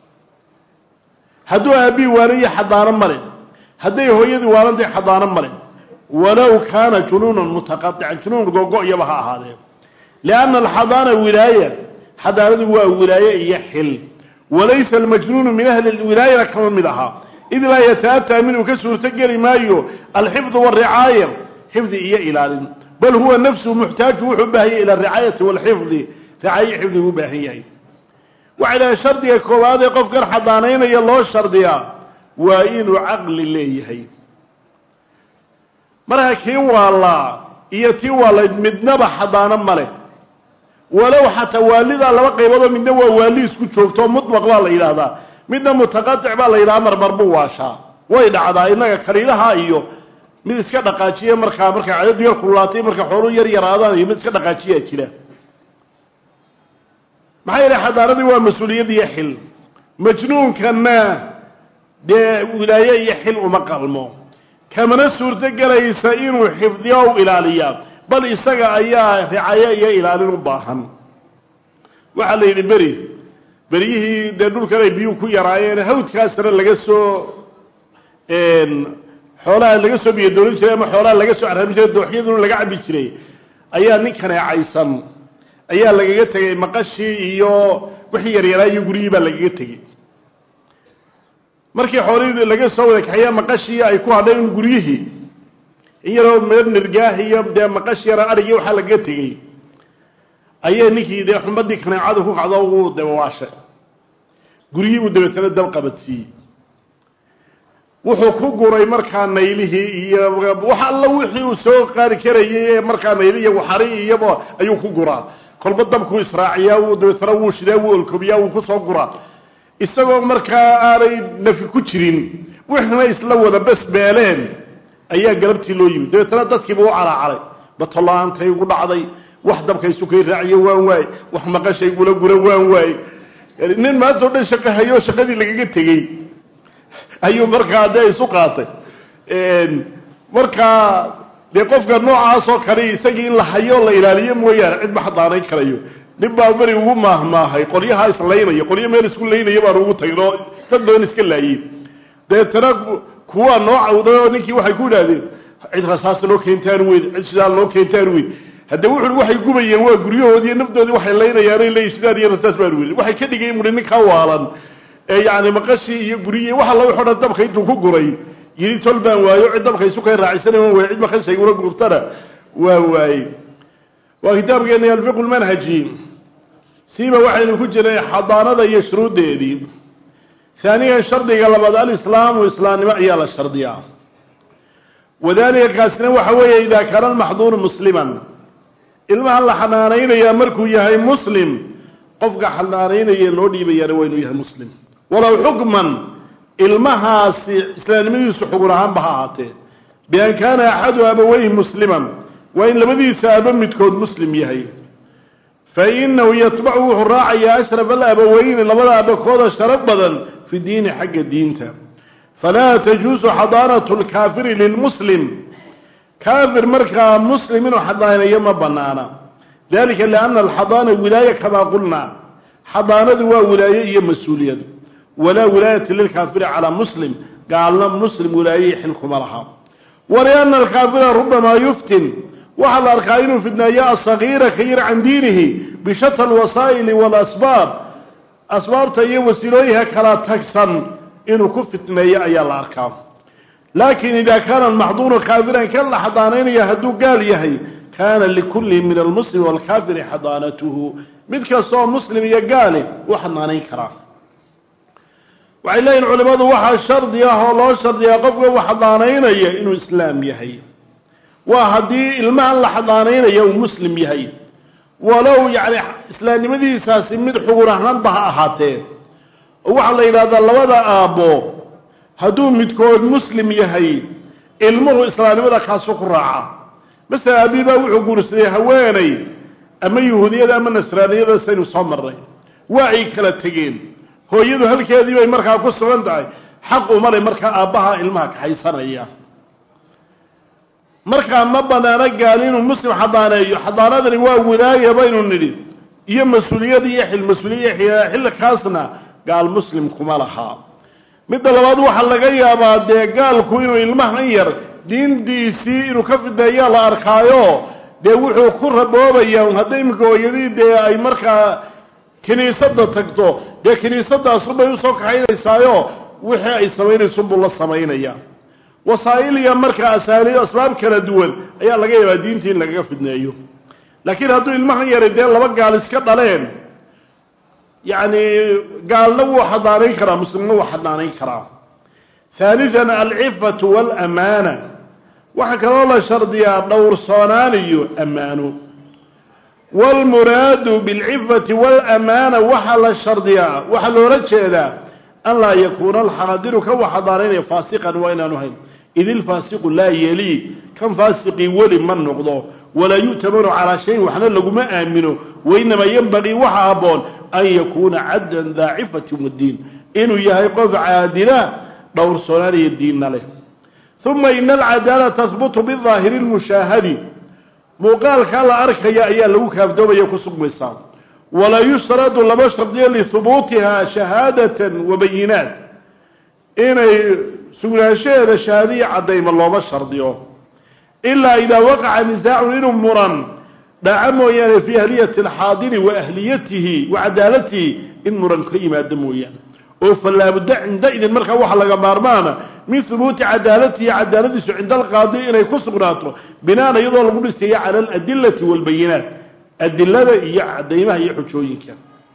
hadduu aabbii waaliyo xadaano male hadday hooyadii waalantahay xadaano male walow kaana junuunan mutaqaican junuun gogo-yaba ha ahaadee lianna alxadaana wilaaya xadaanadu waa wilaaye iyo xil walaysa almajnuunu min ahli lwilaayana kama mid ahaa id laa yata'ataa minhu ka suurto geli maayo alxifdu waricaaya xifdi iyo ilaalin bal huwa nafsuhu muxtaaju wuxuu u baahan yahay ila aricaayati walxifdi ricaayo xifdi u baahan yahay waxay dhahay shardiga koowaad ee qofkan xadaanaynaya loo shardiyaa waa inuu caqli leeyahay marka kii waalaa iyo tii waalayd midnaba xadaano ma leh walow xataa waalidaa laba qayboodoo midna waa waali isku joogto mutlaq baa la yidhaahdaa midna mutaqatic baa la yidhaha marmar buu waashaa way dhacdaa innaga kaliilaha iyo mid iska dhaqaajiya markaa markaa cadadu yar kululaatay marka xooluu yar yaraadaan iyo mid iska dhaqaajiyaa jira maxaa yeelay xadaaradii waa mas-uuliyad iyo xil majnuunkanna dee wilaaye iyo xil uma qalmo kamana suurto gelaysa inuu xifdiyo u ilaaliyaa bal isaga ayaa ricayo iyo ilaalin u baahan waxaa la yidhi beri beryihii dee dhulkan ay biyuhu ku yaraayeen hawdkaasna laga soo xoolaha laga soo biyo doonin jiray ama xoolaha laga soo caraamin jiray dooxyaduna laga cabi jiray ayaa nin kaneecaysan ayaa lagaga tegey maqashii iyo wixii yaryaraa iyo guryihii baa lagaga tegey markii xoolihii laga soo wada kaxeeya maqashii ay ku hadhayn guryihii in yaroo meel nirgaah iyo dee maqash yara adhigii waxaa lagaga tegey ayay ninkii dee xumadii kaneecadu ku kacdo uu dabawaashay guryihii uu dabeetana dab qabadsiiyey wuxuu ku guray markaa naylihii iyo wax alla wixii uu soo qaari karayay ee markaa nayli iyo waxari iyaba ayuu ku guraa kolba dabkuu israaciyaa wuu dabeetana wuu shidaa wuu olkobiyaa wuu kusoo guraa isagoo markaa aanay nafi ku jirin wixna isla wada besbeeleen ayaa galabtii loo yimid dabeetana dadkiiba u calaacaray batola'aantay ugu dhacday wax dabkaysu kay raaciye waan waay wax maqashaygula gura waan waay nin maanta o dhan shaqo hayoo shaqadii lagaga tegey ayuu markaa dee isu qaatay markaa dee qofka noocaasoo kale isagii in la hayo la ilaaliyo mooyaane cid ma xadaanayn karayo nin baa beri ugu maahmaahay qolyahaa islaynaya qolyo meel isku laynaya baan ugu tagin oo dad badan iska laayey deetana kuwaa noo cawday oo ninkii waxay ku idhahdeen cid rasaasa noo keentaan weyn cid shidaal noo keentaan weyn hadde wuxu waxay gubayeen waa guryahoodii naftoodii waxay laynayaanay leeyihin shidaal iyo rasaas baan weyn waxay ka dhigay muri ninkaa waalan ee yacni maqashii iyo guryihii wax alla wuxuu dhan dabka intuu ku guray yidhi tol baan waayo cid dabka isu kay raacisana waan waayey cid maqashaygula guurtana waa waayey waa kitaabkeeni alfiqu lmanhaji siiba waxaynu ku jiray xadaanada iyo shuruuddeedii haaniyan shardiga labaad alislaamu islaamnimo ayaa la shardiyaa wadalika kaasina waxa weeye idaa kaana almaxduuru musliman ilmaha la xanaanaynayaa markuu yahay muslim qofka xanaanaynaya loo dhiibayaana waa inuu yahay muslim walow xukman ilmahaasi islaamnimadiisu xugun ahaanba ha ahaatee bian kaana axadu abaweyhi musliman waa in labadiisa aba midkood muslim yahay fa inahu yatbacu wuxuu raacayaa ashraf alabaweyni labada abakooda sharaf badan fi diini xagga diinta falaa tajuusu xadaanatu lkaafiri lilmuslim kaafir markaa muslim inuu xadaanayo ma banaana dalika lianna alxadaana wilaaya kamaa qulna xadaanadu waa wilaaye iyo mas-uuliyad walaa wilaayata lilkaafiri calaa muslim gaalna muslim wilaaye xilkuma laha walianna alkaafira rubamaa yuftin waxaa la arkaa inuu fidneeyo asagiira ka yar can diinihi bishata alwasaa'ili waalasbaab asbaabta iyo wasiilooyinka kala tagsan inuu ku fitneeyo ayaa la arkaa laakin ida kaana almaxduuru kaafiran kan la xadaanaynaya hadduu gaal yahay kaana likulli min almuslim waalkaafiri xadaanatuhu mid kastaoo muslim iyo gaali u xanaanayn karaa waxay leeyihin culimmadu waxaa shardi ah oo loo shardiyaa qofka uu xadaanaynaya inuu islaam yahay waa haddii ilmahan la xadaanaynaya uu muslim yahay walow yacni islaamnimadiisaasi mid xugun ahaanba ha ahaatee oo waxaa la yidhahdaa labada aabbo hadduu midkood muslim yahay ilmuhu islaamnimada kaasu ku raaca masala aabii baa wuxuu guursaday haweenay ama yuhuudiyada ama nasraaniyada saynu soo marnay waa ay kala tegeen hooyadu halkeedii bay markaa ku sugan tahay xaq uma le markaa aabbaha ilmaha kaxaysanaya markaa ma banaano gaal inuu muslim xadaaneeyo xadaanadani waa wilaaya baynu nidhi iyo mas-uuliyad iyo xil mas-uuliya xilkaasna gaal muslim kuma laha midda labaad waxaa laga yaabaa dee gaalku inuu ilmahan yar diintiisii inuu ka fideeyaa la arkaayo dee wuxuu ku raboobaya hadday iminka hooyadii dee ay markaa kiniisadda tagto dee kiniisadaasunbay usoo kaxaynaysaayo wixii ay samaynaysunbuu la samaynaya wasaa'il iyo markaa asaali asbaab kala duwan ayaa laga yaabaa diintii in lagaga fidneeyo laakiin hadduu ilmahan yari dee laba gaal iska dhaleen yacni gaalna wuu xadaanayn karaa muslimna wuu xadaanayn karaa haalian alcifatu waalamaana waxaa kaloo la shardiyaa dhowrsoonaan iyo ammaano waalmuraadu bilcifati waalamaana waxaa la shardiyaa waxaa loola jeedaa an laa yakuuna alxaadiru kan wax xadaaraynaya faasiqan waa inaanu hayn id ilfaasiqu laa yelii kan faasiqii weli ma noqdo walaa yu'tamanu calaa shayin waxna laguma aamino wainamaa yenbagii waxa habboon an yakuuna caddan daa cifatin waddiin inuu yahay qof caadila dhowrsoonaaniyo diinna leh uma ina alcadaala tahbutu bidaahiri lmushaahadi muuqaalkaa la arkaya ayaa lagu kaafdoomaya ku sugmaysaa walaa yushradu lama shardiyo lihubuutiha shahaadatan wa bayinaat inay sugnaanshaheeda shahaadiya caddayma looma shardiyo ilaa idaa waqaca nisaacun inuu muran dhaca mooyaane fii ahliyati alxaadiri wa ahliyatihi wa cadaalatihi in muran ka yimaado mooyaane oo falaabudda cinda idin markaa waxa laga maarmaana min hubuuti cadaalatihi cadaaladiisu cinda alqaadi inay ku sugnaato binaan iyadoo lagu dhisayo cala aladilati walbayinaat adilada iyo cadaymaha iyo xujooyinka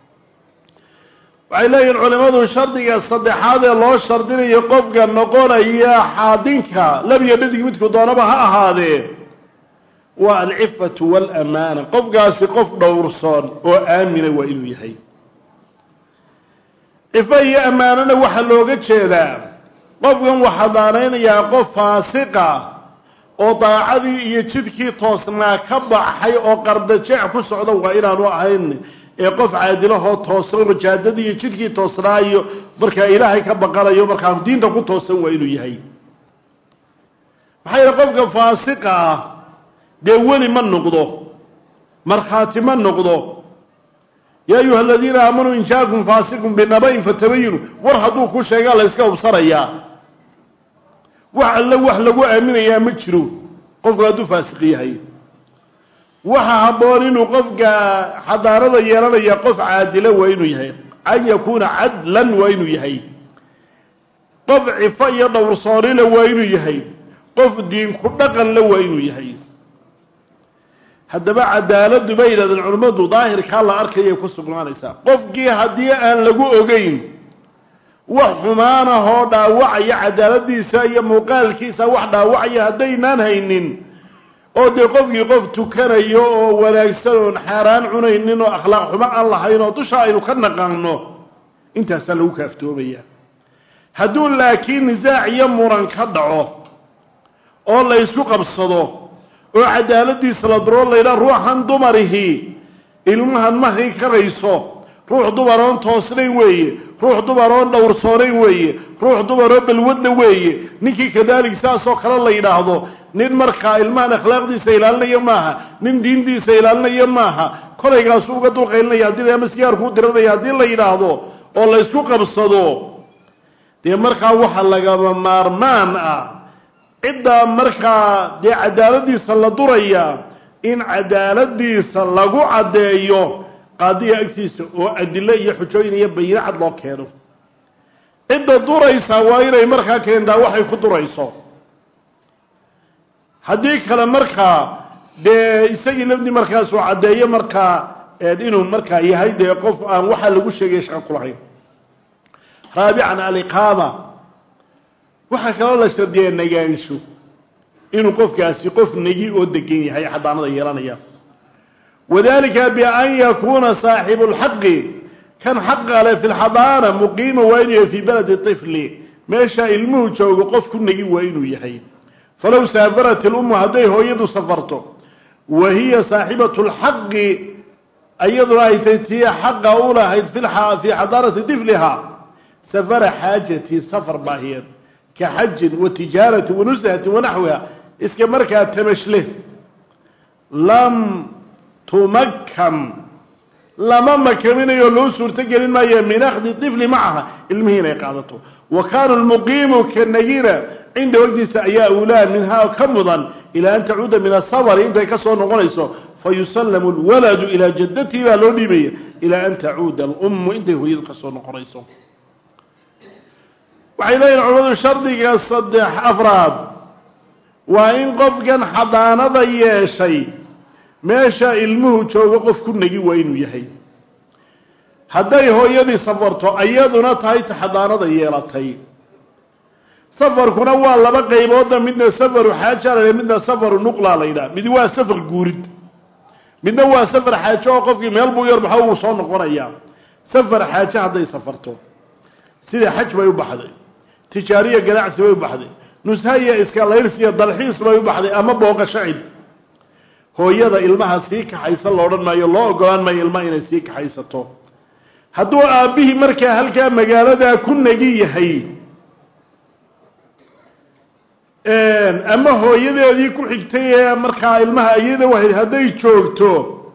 waxay leeyihin culimmadu shardiga saddexaad ee loo shardinayo qofka noqonaya xaadinka labiyo dhadig midku doonaba ha ahaadee waa alcifatu waalamaana qofkaasi qof dhowrsoon oo aamina waa inuu yahay cifo iyo ammaanona waxaa looga jeedaa qofkan waxaa daanaynayaa qof faasiqa oo daacadii iyo jidkii toosnaa ka baxay oo qardajeec ku socda waa inaanu ahayn ee qof caadilahoo toosan rajaadadii iyo jidkii toosnaa iyo markaa ilaahay ka baqanayo markaa diinta ku toosan waa inuu yahay maxaa yeele qofka faasiqa ah dee weli ma noqdo markhaati ma noqdo yaa ayuha aladiina aamanuu in jaakum faasiqun binaba-in fatabayinu war hadduu ku sheegaa la yska hubsanayaa wax alle wax lagu aaminayaa ma jiro qofku hadduu faasiq yahay waxa habboon inuu qofka xadaarada yeelanaya qof caadila waa inuu yahay an yakuuna cadlan waa inuu yahay qof cifo iyo dhowrsoonila waa inuu yahay qof diin ku dhaqanla waa inuu yahay haddaba cadaaladu bay yidhahdeen culimmadu daahirkaa la arkayay ku sugnaanaysaa qofkii haddii aan lagu ogeyn wax xumaanahoo dhaawacaya cadaaladiisa iyo muuqaalkiisa wax dhaawacaya haddaynaan haynin oo dee qofkii qof tukanayo oo wanaagsan oon xaaraan cunaynin oo akhlaaq xumo aan lahayn oo dusha aynu ka naqaano intaasaa lagu kaaftoomaya hadduu laakiin nisaac iyo muran ka dhaco oo la ysku qabsado oo cadaaladiisa la duro laydhaa ruuxan dumarihi ilmahan ma hay karayso ruux dumaroon toosnayn weeye ruux dumaroon dhowrsoonayn weeye ruux dumaroo balwadla weeye ninkii kadalik saasoo kale la yidhaahdo nin markaa ilmahan akhlaaqdiisa ilaalinaya maaha nin diintiisa ilaalinaya maaha kolaygaasu uga dulqaylinaya haddii ama sigaarkuu diranaya haddii la yidhaahdo oo la ysku qabsado dee markaa waxa lagama maarmaan ah ciddaa markaa dee cadaaladiisa la duraya in cadaaladiisa lagu caddeeyo qaadiga agtiisa oo adilo iyo xujooyin iyo bayino cad loo keeno cidda duraysa waa inay markaa keentaa waxay ku durayso haddii kale markaa dee isagii lafdii markaasuu caddeeyo markaa inuu markaa yahay dee qof aan waxaa lagu sheegaya shaqo kulahayn raabican aliqaama waxaa kaloo la shardiyaa negaansho inuu qofkaasi qof negi oo degan yahay xadaanada yeelanaya wadalika bian yakuuna saaxibu lxaqi kan xaqa leh fi lxadaana muqiima waa inuu yahay fii baladi طifli meesha ilmuhu joogo qof ku negi waa inuu yahay falow saafarat ilummu hadday hooyadu safarto wa hiya saaxibatu lxaqi iyaduna ay tay tii xaqa u lahayd fii xadaanati tifliha safara xaajatii safar baahiyeed ka xajin wa tijaarati wa nushatin wanaxwiha iska markaa tamashleh lam tumakkan lama makaminayo loo suurto gelin maayo min akhdi طifli macaha ilmihii inay qaadato wa kaanu lmuqiimu ka nagina cinda wagtiisa ayaa ulaa minhaa ka mudan ilaa an tacuuda min asafari intay ka soo noqonayso fayusallamu lwaladu ilaa jaddatihi baa loo dhiibaya ilaa an tacuuda alummu intay hooyadu ka soo noqonayso waxay leeyihin culamadu shardiga saddex afraad waa in qofkan xadaanada yeeshay meesha ilmuhu joogo qof ku negi waa inuu yahay hadday hooyadii safarto iyaduna tahay ta xadaanada yeelatay safarkuna waa laba qaybooda midna safaru xaaja la midna safaru nuqla la yidhaha mid waa safar guurid midna waa safar xaajo oo qofkii meel buu yar maxaa uu soo noqonayaa safar xaaje hadday safarto sida xaj bay u baxday tijaariya ganacsi bay u baxday nusha iyo iska layrsiya dalxiis bay u baxday ama booqasho cid hooyada ilmaha sii kaxaysa la odhan maayo loo ogolaan maayo ilmaha inay sii kaxaysato hadduu aabbihii markaa halkaa magaaladaa ku nagi yahay ama hooyadeedii ku xigtay ee markaa ilmaha ayada wahayd hadday joogto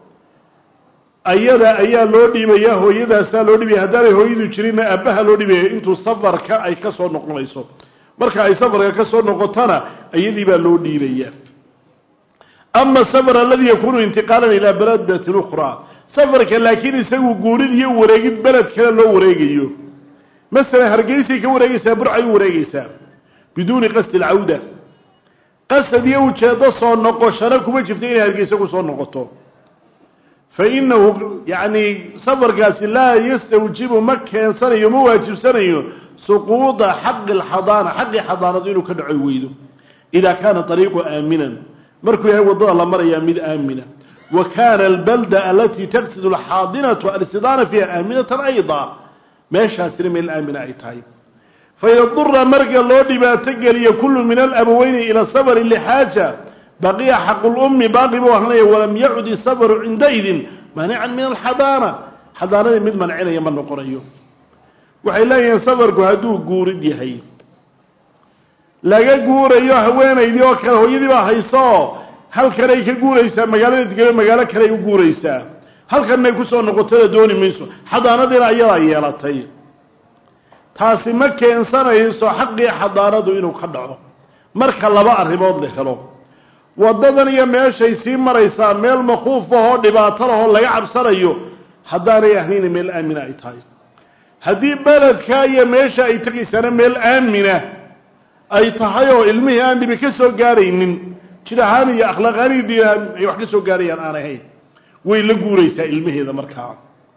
ayada ayaa loo dhiibaya hooyadaasaa loo dhiibaya haddaanay hooyadu jirinna aabbaha loo dhiibaya intuu safarka ay ka soo noqonayso marka ay safarka ka soo noqotona ayadii baa loo dhiibaya ama safar aladi yakunu intiqaalan ilaa baladatin ukhraa safarka laakiin isagu guurid iyo wareegid beled kale loo wareegayo masalan hargeysay ka wareegaysaa burcay u wareegaysaa biduuni qasdi alcawda qasad iyo ujeeddo soo noqoshana kuma jirto inay hargeysa ku soo noqoto fa inahu yacni safarkaasi laa yastawjibu ma keensanayo ma waajibsanayo suquuda xaqi alxadaana xaqii xadaanadu inuu ka dhaco weydo idaa kaana ariiqu aaminan markuu yahay waddada la marayaa mid aamina wa kaana albalda alatii taqsidu alxaadinatu alistidaana fiiha aaminatan ayda meeshaasina meel aamina ay tahay faida dura marka loo dhibaato geliyo kullu min alabaweyni ila safari lixaaja baqiya xaqu lummi baaqi buu ahanaya walam yacud isafaru cindaidin maanican min alxadaana xadaanadii mid mancinaya ma noqonayo waxay leeyihiin safarku hadduu guurid yahay laga guurayo haweenaydii oo kale hooyadii baa hayso halkanay ka guuraysaa magaalada degelo magaalo kaleay u guuraysaa halkanay kusoo noqotada dooni mayso xadaanadiina ayadaa yeelatay taasi ma keensanayso xaqii xadaanadu inuu ka dhaco marka laba arrimood la helo waddadan iyo meeshay sii maraysaa meel makuuf ahoo dhibaato lahoo laga cabsanayo haddaanay ahnayna meel aamina ay tahay haddii beledka iyo meesha ay tegaysaana meel aamina ay tahay oo ilmihii aan dhibi ka soo gaaraynin jid ahaan iyo akhlaaq ahaan iyo diin ahaan ay wax ka soo gaarayaan aan ahayn way la guuraysaa ilmaheeda markaa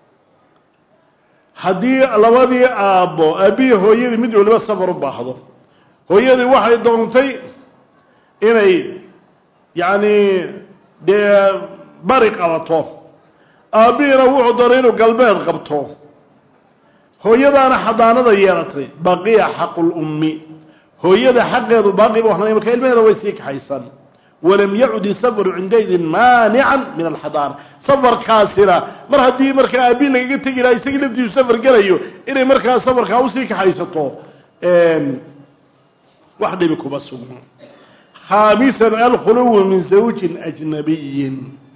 haddii labadii aabbo aabbihi hooyadii mid waliba safar u baahdo hooyadii waxay doontay inay yacni dee bari qabato aabbihiina wuxuu doonay inuu galbeed qabto hooyadaana xadaanada yeelatay baqiya xaqulummi hooyada xaqeedu baaqi bu ahnay marka ilmaheeda way sii kaxaysan walam yacud isafaru cindaydin maanican min alxadaana safarkaasina mar haddii markaa aabi lagaga tegi laha isagii laftiisu safar gelayo inay markaa safarkaa usii kaxaysato wax dhibi kuma sugno khaamisan alkhuluwu min zawjin ajnabiyin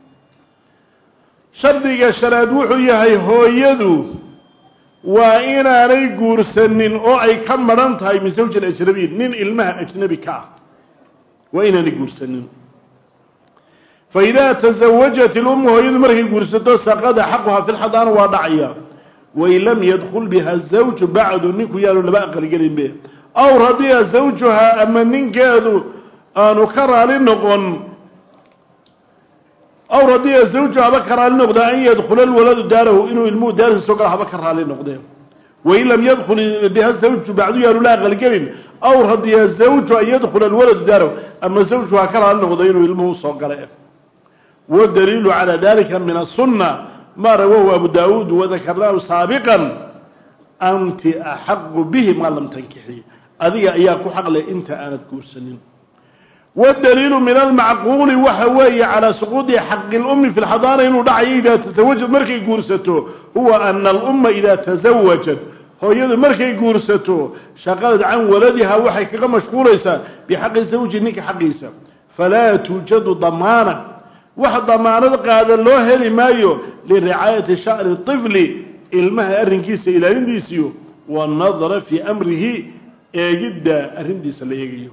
shardiga shanaad wuxuu yahay hooyadu waa inaanay guursanin oo ay ka madhan tahay min zawjin ajnabiyin nin ilmaha ajnabi ka ah waa inaanay guursanin fa idaa tasawajat ilummu hooyadu markay guursato saqada xaquha fi lxadaana waa dhacaya wain lam yadkul biha zawju bacdu ninku yaanu laba aqalgelinbe aw radiya zawjuhaa ama ninkeedu aanu ka raali noqon aw radiya zawju haba ka raali noqda an yadkula lwaladu daarahu inuu ilmuhu daarisa soo galo haba ka raali noqdee wain lam yadkul biha zawju bacdu yaanu la aqalgelin aw radiya zawju an yadkula alwaladu daarahu ama zawju ha ka raali noqdo inuu ilmuhu soo gale wadaliilu calaa dalika min asunna ma rawahu abu daawuud wadakarnaahu saabiqan anti axaqu bihi maa lam tankixi adiga ayaa ku xaqleh inta aanad guursanin wdaliilu min almacquuli waxa weeye calaa suquudi xaqi lummi fi lxadaana inuu dhacayo idaa tasawajad markay guursato huwa ana alumma idaa tasawajad hooyadu markay guursato shaqalad can waladiha waxay kaga mashquulaysaa bixaqi zawji ninka xaqiisa falaa tuujadu damaana wax damaanad qaada loo heli maayo liricaayati sha'ni طifli ilmaha arrinkiisa ilaalintiisiyo wanadra fii amrihi eegidda arrintiisa la eegayo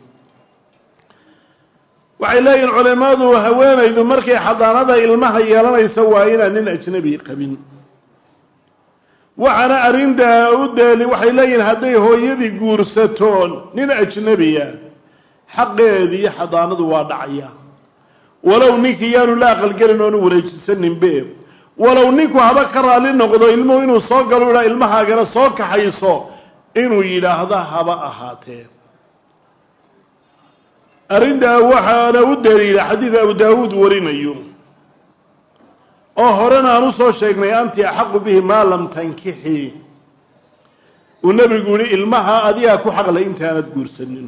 waxay leeyihin culimadu haweenaydu markay xadaanada ilmaha yeelanaysa waa inaan nin ajnabi qabin waxaana arrintaa u deeli waxay leeyihin hadday hooyadii guursato nin ajnabiya xaqeedii xadaanadu waa dhacaya walow ninkii yaanu la aqalgelin oonu wareejisaninbe walow ninku haba ka raali noqdo ilmuhu inuu soo galo idhaa ilmahaagana soo kaxayso inuu yidhaahda haba ahaatee arrintaa waxaana u daliila xadiid abu daawuud warinayo oo horena aan usoo sheegnay anti axaqu bihi maa lam tankixi uu nebigu yihi ilmaha adigaa ku xaqlay intaanad guursanin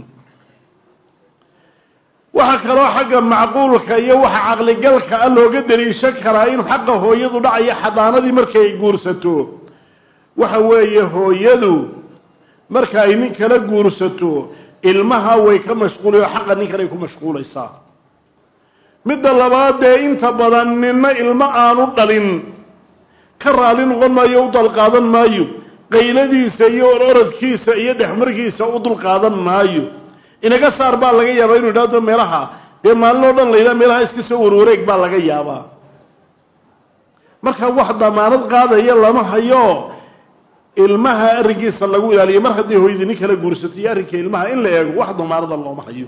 waxaa kaloo xagga macquulka iyo waxa caqligalka a looga daliishan karaa in xaqa hooyadu dhacayo xadaanadii markay guursato waxa weeye hooyadu marka ay nin kala guursato ilmaha way ka mashquulay oo xaqa nin kaley ku mashquulaysaa midda labaad dee inta badan ninna ilmo aanu dhalin ka raali noqon maayo u dalqaadan maayo qayladiisa iyo orodkiisa iyo dhexmarkiisa u dulqaadan maayo inaga saar baa laga yaabaa inu idhahdo meelaha dee maalin oo dhan la yidhaha meelaha iska soo warwareeg baa laga yaabaa marka wax damaanad qaadaya lama hayo ilmaha arrinkiisa lagu ilaaliyo mar haddii hooyadii nin kala guursato iyo arrinka ilmaha in la eego wax damaanada looma hayo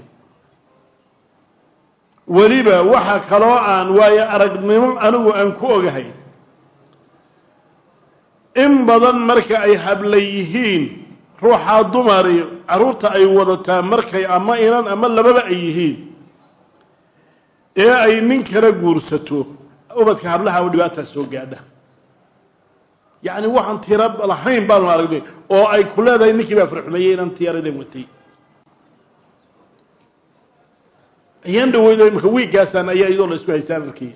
weliba waxa kaloo aan waayo aragnimo anigu aan ku ogahay in badan marka ay habla yihiin ruuxaa dumari carruurta ay wadataa markay ama inan ama lababa ay yihiin ee ay nin kala guursato ubadka hablaha u dhibaataa soo gaadha yacni waxaan tiro lahayn baanu aragnay oo ay ku leedahay ninkii baa farxumeeyey inan tiyaradan watay ayaan dhaweydo imaka wiiggaasaan ayaa iyadoo la isku haystaan arkay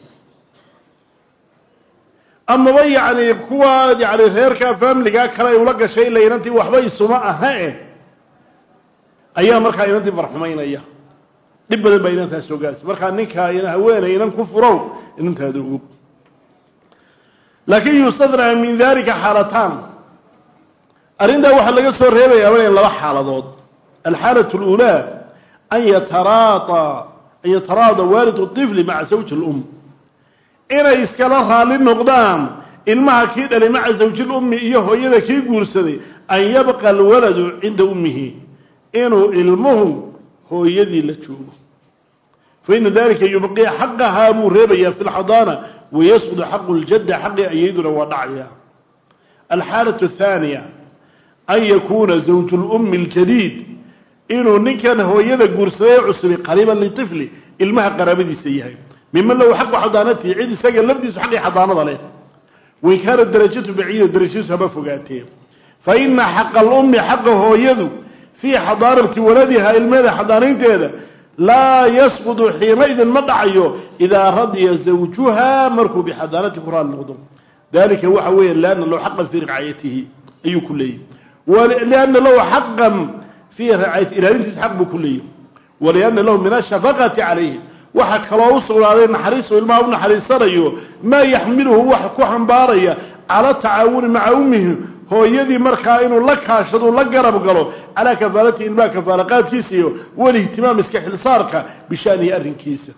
amaba yacni kuwa yani reerka faamiligaa kale ay ula gashay ila inantii waxba isuma aha e ayaa markaa inantii farxumaynaya dhib badan baa inantaas soo gaaraysa markaa ninkaa in haweeney inan ku furow inantaada og laakin yustadnaa min dalika xaalataan arrintaa waxaa laga soo reebayaa wana laba xaaladood alxaalat اlأulaa an yataraada an yataraada waalidu طifli maca zawji اlum inay iskala raalli noqdaan ilmaha kii dhalay maca zawji lummi iyo hooyada kii guursaday an yabqa alwaladu cinda ummihi inuu ilmuhu hooyadii la joogo faina dalika yubqi xaqahaa buu reebayaa fi lxadaana wayasqudu xaqu ljadda xaqii ayayduna waa dhacaya alxaalatu athaaniya an yakuuna zawju lummi اljadiid inuu ninkan hooyada guursaday ee cusubi qariiban liطifli ilmaha qaraabadiisa yahay miman lahu xaqu xadaanatihi cid isaga lafdiisu xaqii xadaanada leh wain kaana darajatu baciida darajadiisu haba fogaatee fa ina xaqa alummi xaqa hooyadu fii xadaanati waladiha ilmeeda xadaanaynteeda laa yasqudu xiinaidin ma dhacayo idaa radiya zawjuha markuu bixadaanati ku raali noqdo dalika waxa weeye lianna lahu xaqan fii ricayatihi ayuu ku leeyahy lianna lahu xaqan fii ricayati ilaalintiisa xaq buu ku leeyahy walianna lahu min ashafaqati calayhi waxaa kaloo u sugnaaday naxariisu ilmaha u naxariisanayo maa yaxmiluhu wax ku xambaaraya cala tacaawuni maca ummihi hooyadii markaa inuu la kaashado la garab galo calaa kafaalatihi ilmaha kafaalaqaadkiisa iyo walihtimaam iska xilsaarka bishanihi arrinkiisa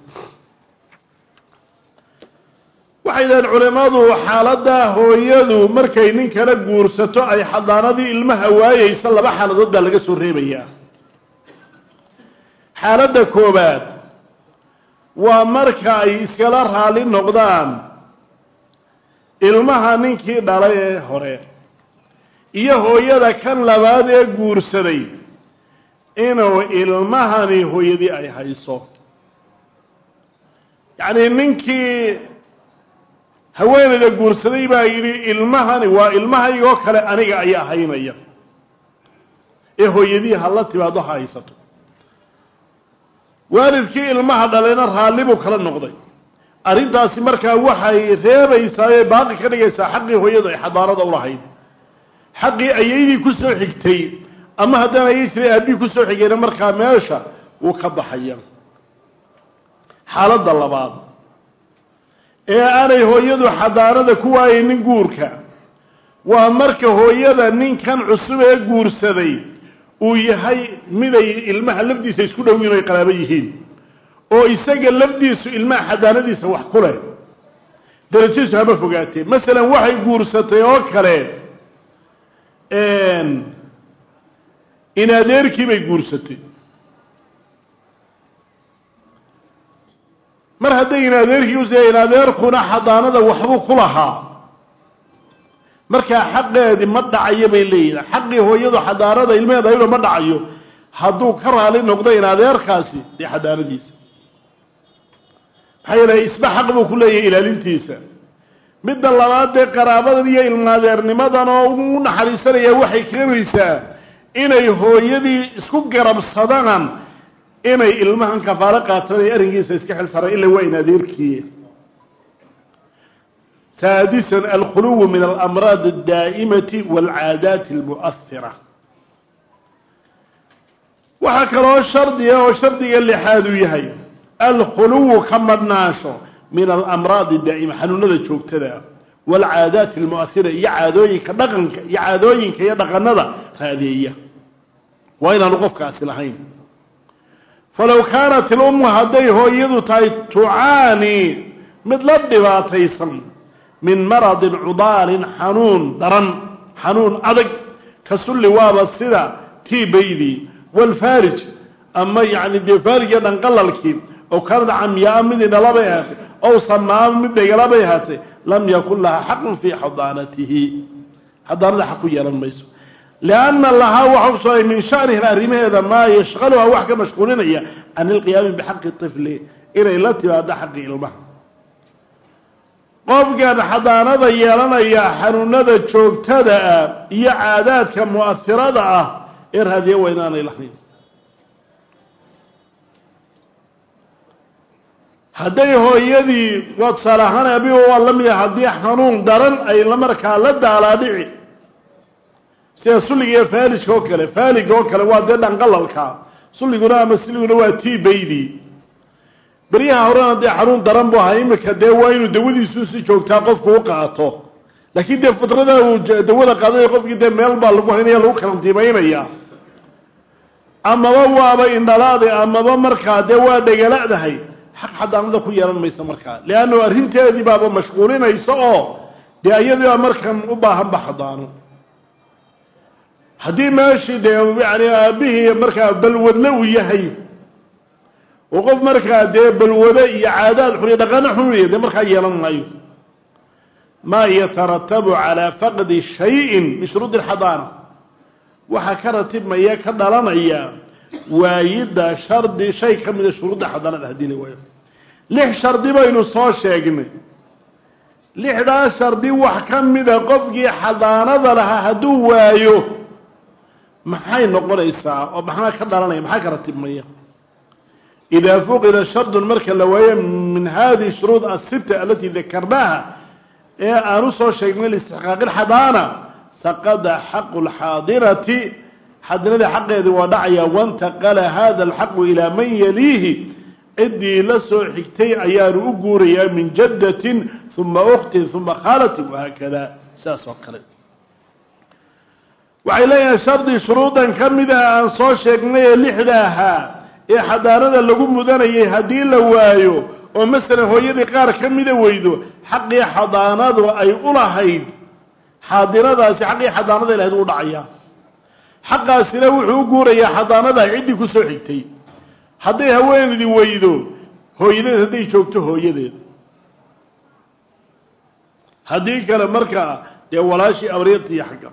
waxay dhaheen culimmadu xaaladda hooyadu markay nin kala guursato ay xadaanadii ilmaha waayeysa laba xaaladood baa laga soo reebayaa xaaladda koobaad waa marka ay iskala raali noqdaan ilmaha ninkii dhalay ee hore iyo hooyada kan labaad ee guursaday inuu ilmahani hooyadii ay hayso yacnii ninkii haweenayda guursaday baa yidhi ilmahani waa ilmahaygoo kale aniga ayaa haynaya ee hooyadii ha la timaado ha haysato waalidkii ilmaha dhalayna raalli buu kala noqday arrintaasi markaa waxay reebaysaa ee baaqi ka dhigaysaa xaqii hooyadu ay xadaanada ulahayd xaqii ayaydii ku soo xigtay ama haddaan ayay jiray aabbihii ku soo xigayna markaa meesha wuu ka baxaya xaaladda labaad ee aanay hooyadu xadaanada ku waayaynin guurka waa marka hooyada ninkan cusub ee guursaday uu yahay miday ilmaha lafdiisa isku dhowiin ay qaraabo yihiin oo isaga lafdiisu ilmaha xadaanadiisa wax ku leh darajadiisu haba fogaatee masalan waxay guursatay oo kale in adeerkii bay guursatay mar hadday in adeerkii us in adeerkuna xadaanada waxbuu ku lahaa markaa xaqeedii ma dhacayo bay leeyihin xaqii hooyadu xadaanada ilmeheeda ayadoo ma dhacayo hadduu ka raali noqdo in adeerkaasi dee xadaanadiisa maxaa yeelay isba xaq buu ku leeyahay ilaalintiisa midda labaad dee qaraabadan iyo ilmaadeernimadan oo u naxariisanaya waxay keenaysaa inay hooyadii isku garabsadaan inay ilmahan kafaalo qaataan ay arrinkiisa iska xil saaraan ila waa in adeerkiiye saadisan alkhuluwu min alamraad addaa'imati waalcaadaati almu'ahira waxaa kaloo shardiga oo shardiga lixaad uu yahay alkhuluwu ka madhnaansho min alamraadi daa'ima xanuunada joogtada waalcaadaati almu'ahira iyo caadooyinka dhaqanka iyo caadooyinka iyo dhaqanada raadeeya waa inaanu qofkaasi lahayn falow kaanat ilummu hadday hooyadu tahay tucaani mid la dhibaataysan min maradin cudaalin xanuun daran xanuun adag ka sulli waaba sida tiibaydii walfaarij ama yacni dee faarija dhanqalalkii ow kaanad camyaa mid indhalabay ahaatay ow samaama mid dhegalabay ahaatay lam yakun lahaa xaqun fii xadaanatihi xadaanada xaq ku yeelan mayso lianna lahaa waxa ku sooray min shaniha arrimaheeda maa yashqaluha wax ka mashquulinaya can ilqiyaami bixaqi tifli inay la timaado xaqi ilmaha qofkan xadaanada yeelanaya xanuunada joogtada ah iyo caadaadka mu'ahirada ah ee raadiya waa inaanay lahayn hadday hooyadii waa tusaale ahaan abigo waa la mid ah haddii xanuun daran ay la markaa la daalaadhici sida sulliga iyo faalijka oo kale faaliga oo kale waa dee dhanqalalka sulliguna ama siliguna waa tiibaydii beryaha horena dee xanuun daran bu ahaa imika dee waa inuu dawadiisu si joogtaa qofku u qaato laakiin dee fitrada uu dawada qaaday qofkii dee meel baa lagu haynaya lagu karantiimaynaya amaba waaba indhalaade amaba markaa dee waa dhegaladahay xaq xadaanada ku yeelan maysa markaa leannu arrinteedii baaba mashquulinaysa oo dee iyadii baa markan u baahanba xadaano haddii meeshii dee yani aabihii markaa balwadle uu yahay oo qof markaa dee balwade iyo caadaad xun iyo dhaqano xunaya dee markaa yeelan maayo maa yataratabu calaa faqdi shayin min shuruudi alxadaana waxaa ka ratibmaya ka dhalanaya waayidda shardi shay ka mida shuruudda xadaanada haddii la waayo lix shardi baynu soo sheegnay lixdaa shardi wax ka mida qofkii xadaanada lahaa hadduu waayo maxay noqonaysaa oo maxaa ka dhalanaya maxaa ka ratibmaya idaa fuqida shardun marka la waayo min hadihi shuruud asita alatii dakarnaaha ee aan u soo sheegnay liistixqaaqi lxadaana saqada xaqu lxaadirati xadinadii xaqeedi waa dhacaya wantaqala hada alxaqu ilaa man yaliihi ciddii la soo xigtay ayaanu u guurayaa min jaddatin uma ukhtin uma khaalatin wahaakada sidaas oo kale waxay leeyahay shardi shuruudan ka mida aan soo sheegnay ee lixda ahaa ee xadaanada lagu mudanayay haddii la waayo oo masalan hooyadii qaar ka mida weydo xaqii xadaanadu ay u lahayd xaadiradaasi xaqii xadaanada lahayd u dhacayaa xaqaasina wuxuu u guurayaa xadaanada ciddii ku soo xigtay hadday haweeneydii weydo hooyadeed hadday joogto hooyadeed haddii kale markaa dee walaashii abriirtiiyo xagga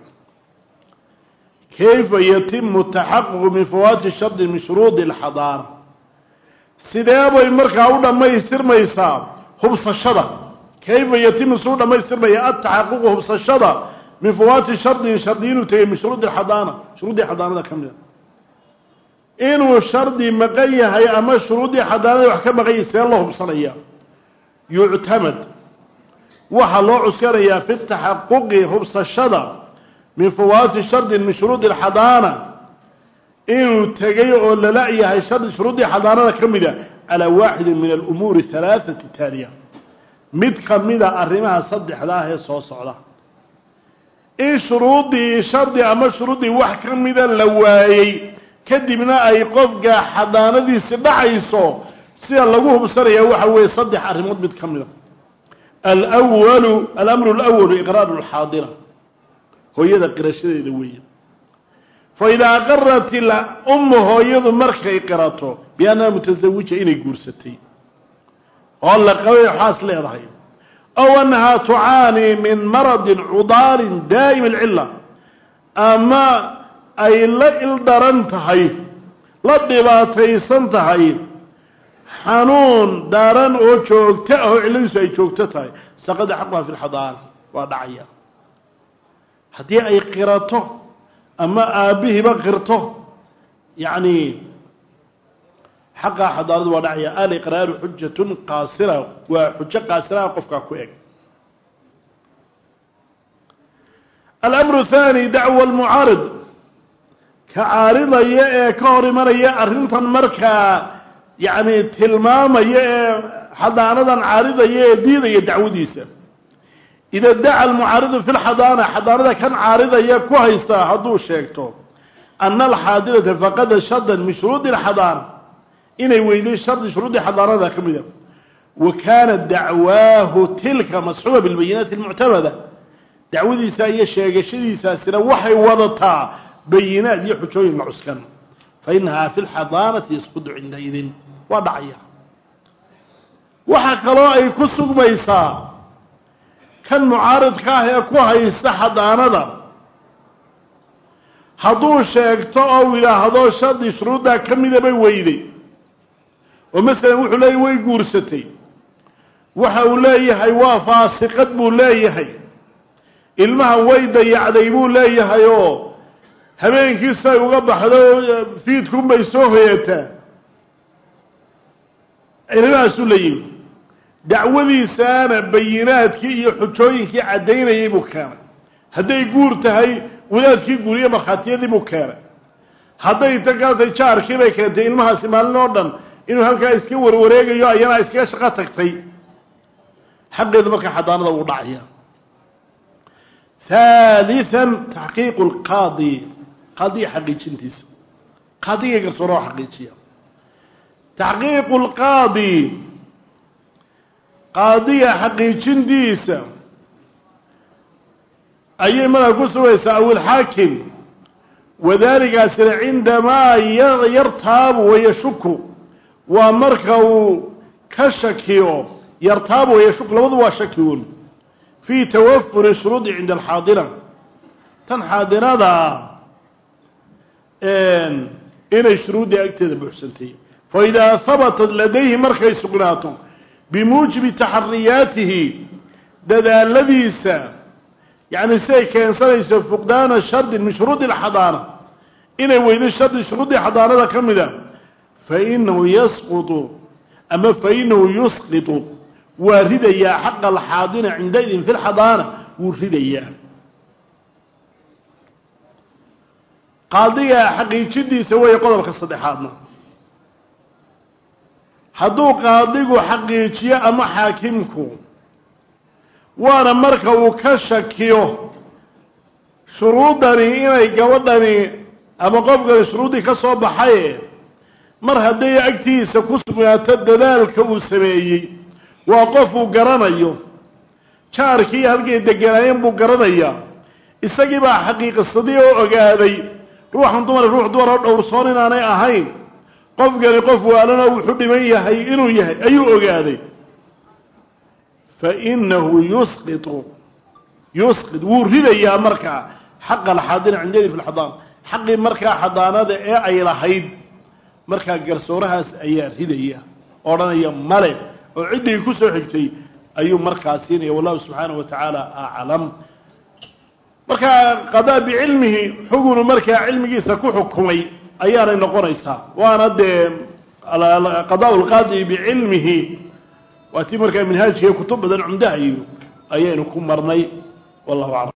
kayfa yatimu taxaququ min fawaati shardi min shuruudi alxadaana sidee bay markaa u dhammaystirmaysaa hubsashada kayfa yatimu suu dhammaystirmaya ataxaququ hubsashada min fawaati shardin shardi inuu tegay min shuruudi alxadaana shuruuddii xadaanada ka mida inuu shardi maqan yahay ama shuruuddii xadaanada wax ka maqan yahay see loo hubsanaya yuctamad waxaa loo cuskanayaa fi taxaquqi hubsashada min fawaati shardin min shuruudi alxadaana inuu tegay oo lala yahay shardi shuruuddii xadaanada ka mida calaa waaxidin min alumuuri halaathati taaliya mid ka mida arrimaha saddexda ah ee soo socda in shuruuddii shardi ama shuruuddii wax ka mida la waayey kadibna ay qofka xadaanadiisi dhacayso sida lagu hubsanaya waxa weeye saddex arrimood mid ka mida alwalu alamru alawalu iqraaru lxaadira hooyada qirashadeeda weeye fa idaa aqarat ilummu hooyadu markay qirato biannaha mutasawija inay guursatay oo la qabay xaas leedahay ow annahaa tucaanii min maradin cudaalin daa'im alcilla ama ay la ildaran tahay la dhibaataysan tahay xanuun daaran oo joogto ah oo cilladiisu ay joogto tahay saqada xaquha fi lxadaana waa dhacaya haddii ay qirato ama aabbihiiba qirto yacni xaqaa xadaaradu waa dhacaya aliqraaru xujatun qaasira waa xujo qaasiraha qofkaa ku eg alamru thaani dacwa almucaarid ka caaridaya ee ka hor imanaya arrintan markaa yacni tilmaamaya ee xadaanadan caaridaya ee diidaya dacwadiisa ida daca almucaaridu fi lxadaana xadaanada kan caaridaya ku haysta hadduu sheegto ana alxaadirata faqada shardan min shuruudi alxadaana inay weyday shardi shuruudii xadaanada ka mida wa kaanat dacwaahu tilka masxuuba bilbayinaati almuctamada dacwadiisa iyo sheegashadiisaasina waxay wadataa bayinaad iyo xujooyin la cuskan fa inahaa fi lxadaanati yasqudu cindaidin waa dhacaya waxaa kaloo ay ku sugmaysaa kan mucaaridka ah ee ku haysta xadaanada hadduu sheegto oo yidhaahdo shardi shuruuddaa ka mida bay weyday oo masalan wuxuu leeyahy way guursatay waxa uu leeyahay waa faasiqad buu leeyahay ilmahan way dayacday buu leeyahay oo habeenkiisay uga baxdo fiidkunbay soo hoyataa arrimahaasuu la yimi dacwadiisaana bayinaadkii iyo xujooyinkii caddaynayay buu keenay hadday guur tahay wadaadkii guuriye markhaatiyadii buu keenay hadday takaatay jaarkii bay keentay ilmahaasi maalin oo dhan inuu halkaa iska warwareegayo ayana iskaga shaqo tagtay xaqeedu markaa xadaanada uu dhacaya haalian taxqiiqu lqaadi qaadiga xaqiijintiisa qaadiga garsooroo xaqiijiya taxqiiqu lqaadi qaadiga xaqiijintiisa ayay markaa ku sugaysaa aw ilxaakim wadalikaasina cindamaa yartaabu wayashuku waa marka uu ka shakiyo yartaabu wayashuku labadu waa shakigun fii tawafuri shuruudi cinda alxaadira tan xaadirada inay shuruuddii agteeda buuxsantay fa idaa habatat ladayhi markay sugnaato bimuujibi taxariyaatihi dadaaladiisa yacni siday keensanayso fuqdaana shardin min shuruudi alxadaana inay weydo shardi shuruuddii xadaanada ka mida fa inahu yasqutu ama fa inahu yusqitu waa ridayaa xaqa alxaadina cindaidin fi lxadaana wuu ridayaa qaadiga xaqiijidiisa weeye qodobka saddexaadna hadduu qaadigu xaqiijiyo ama xaakimku waana marka uu ka shakiyo shuruuddani inay gabadhani ama qofkani shuruuddii ka soo baxaye mar hadday agtiisa ku sugnaato dadaalka uu sameeyey waa qof uu garanayo jaarkii halkay deganaayeen buu garanayaa isagii baa xaqiiqisadii oo ogaaday ruuxan dumar ruux dumar oo dhowrsoon inaanay ahayn qofkani qof waalana wuxuu dhiman yahay inuu yahay ayuu ogaaday fa inahu yusqitu yusqit wuu ridayaa markaa xaqa alxaadina cindadi fi lxadaan xaqii markaa xadaanada ee ay lahayd markaa garsoorahaas ayaa ridaya odhanaya male oo ciddii ku soo xigtay ayuu markaa siinaya wallahu subxaanahu wa tacaala aclam markaa qadaa bicilmihi xugunu markaa cilmigiisa ku xukumay ayaanay noqonaysaa waana dee qadaa lqaadi bicilmihi waa tii markaa minhaajkiiyo kutub badan cumdaha iyo ayaynu ku marnay wallahu aclam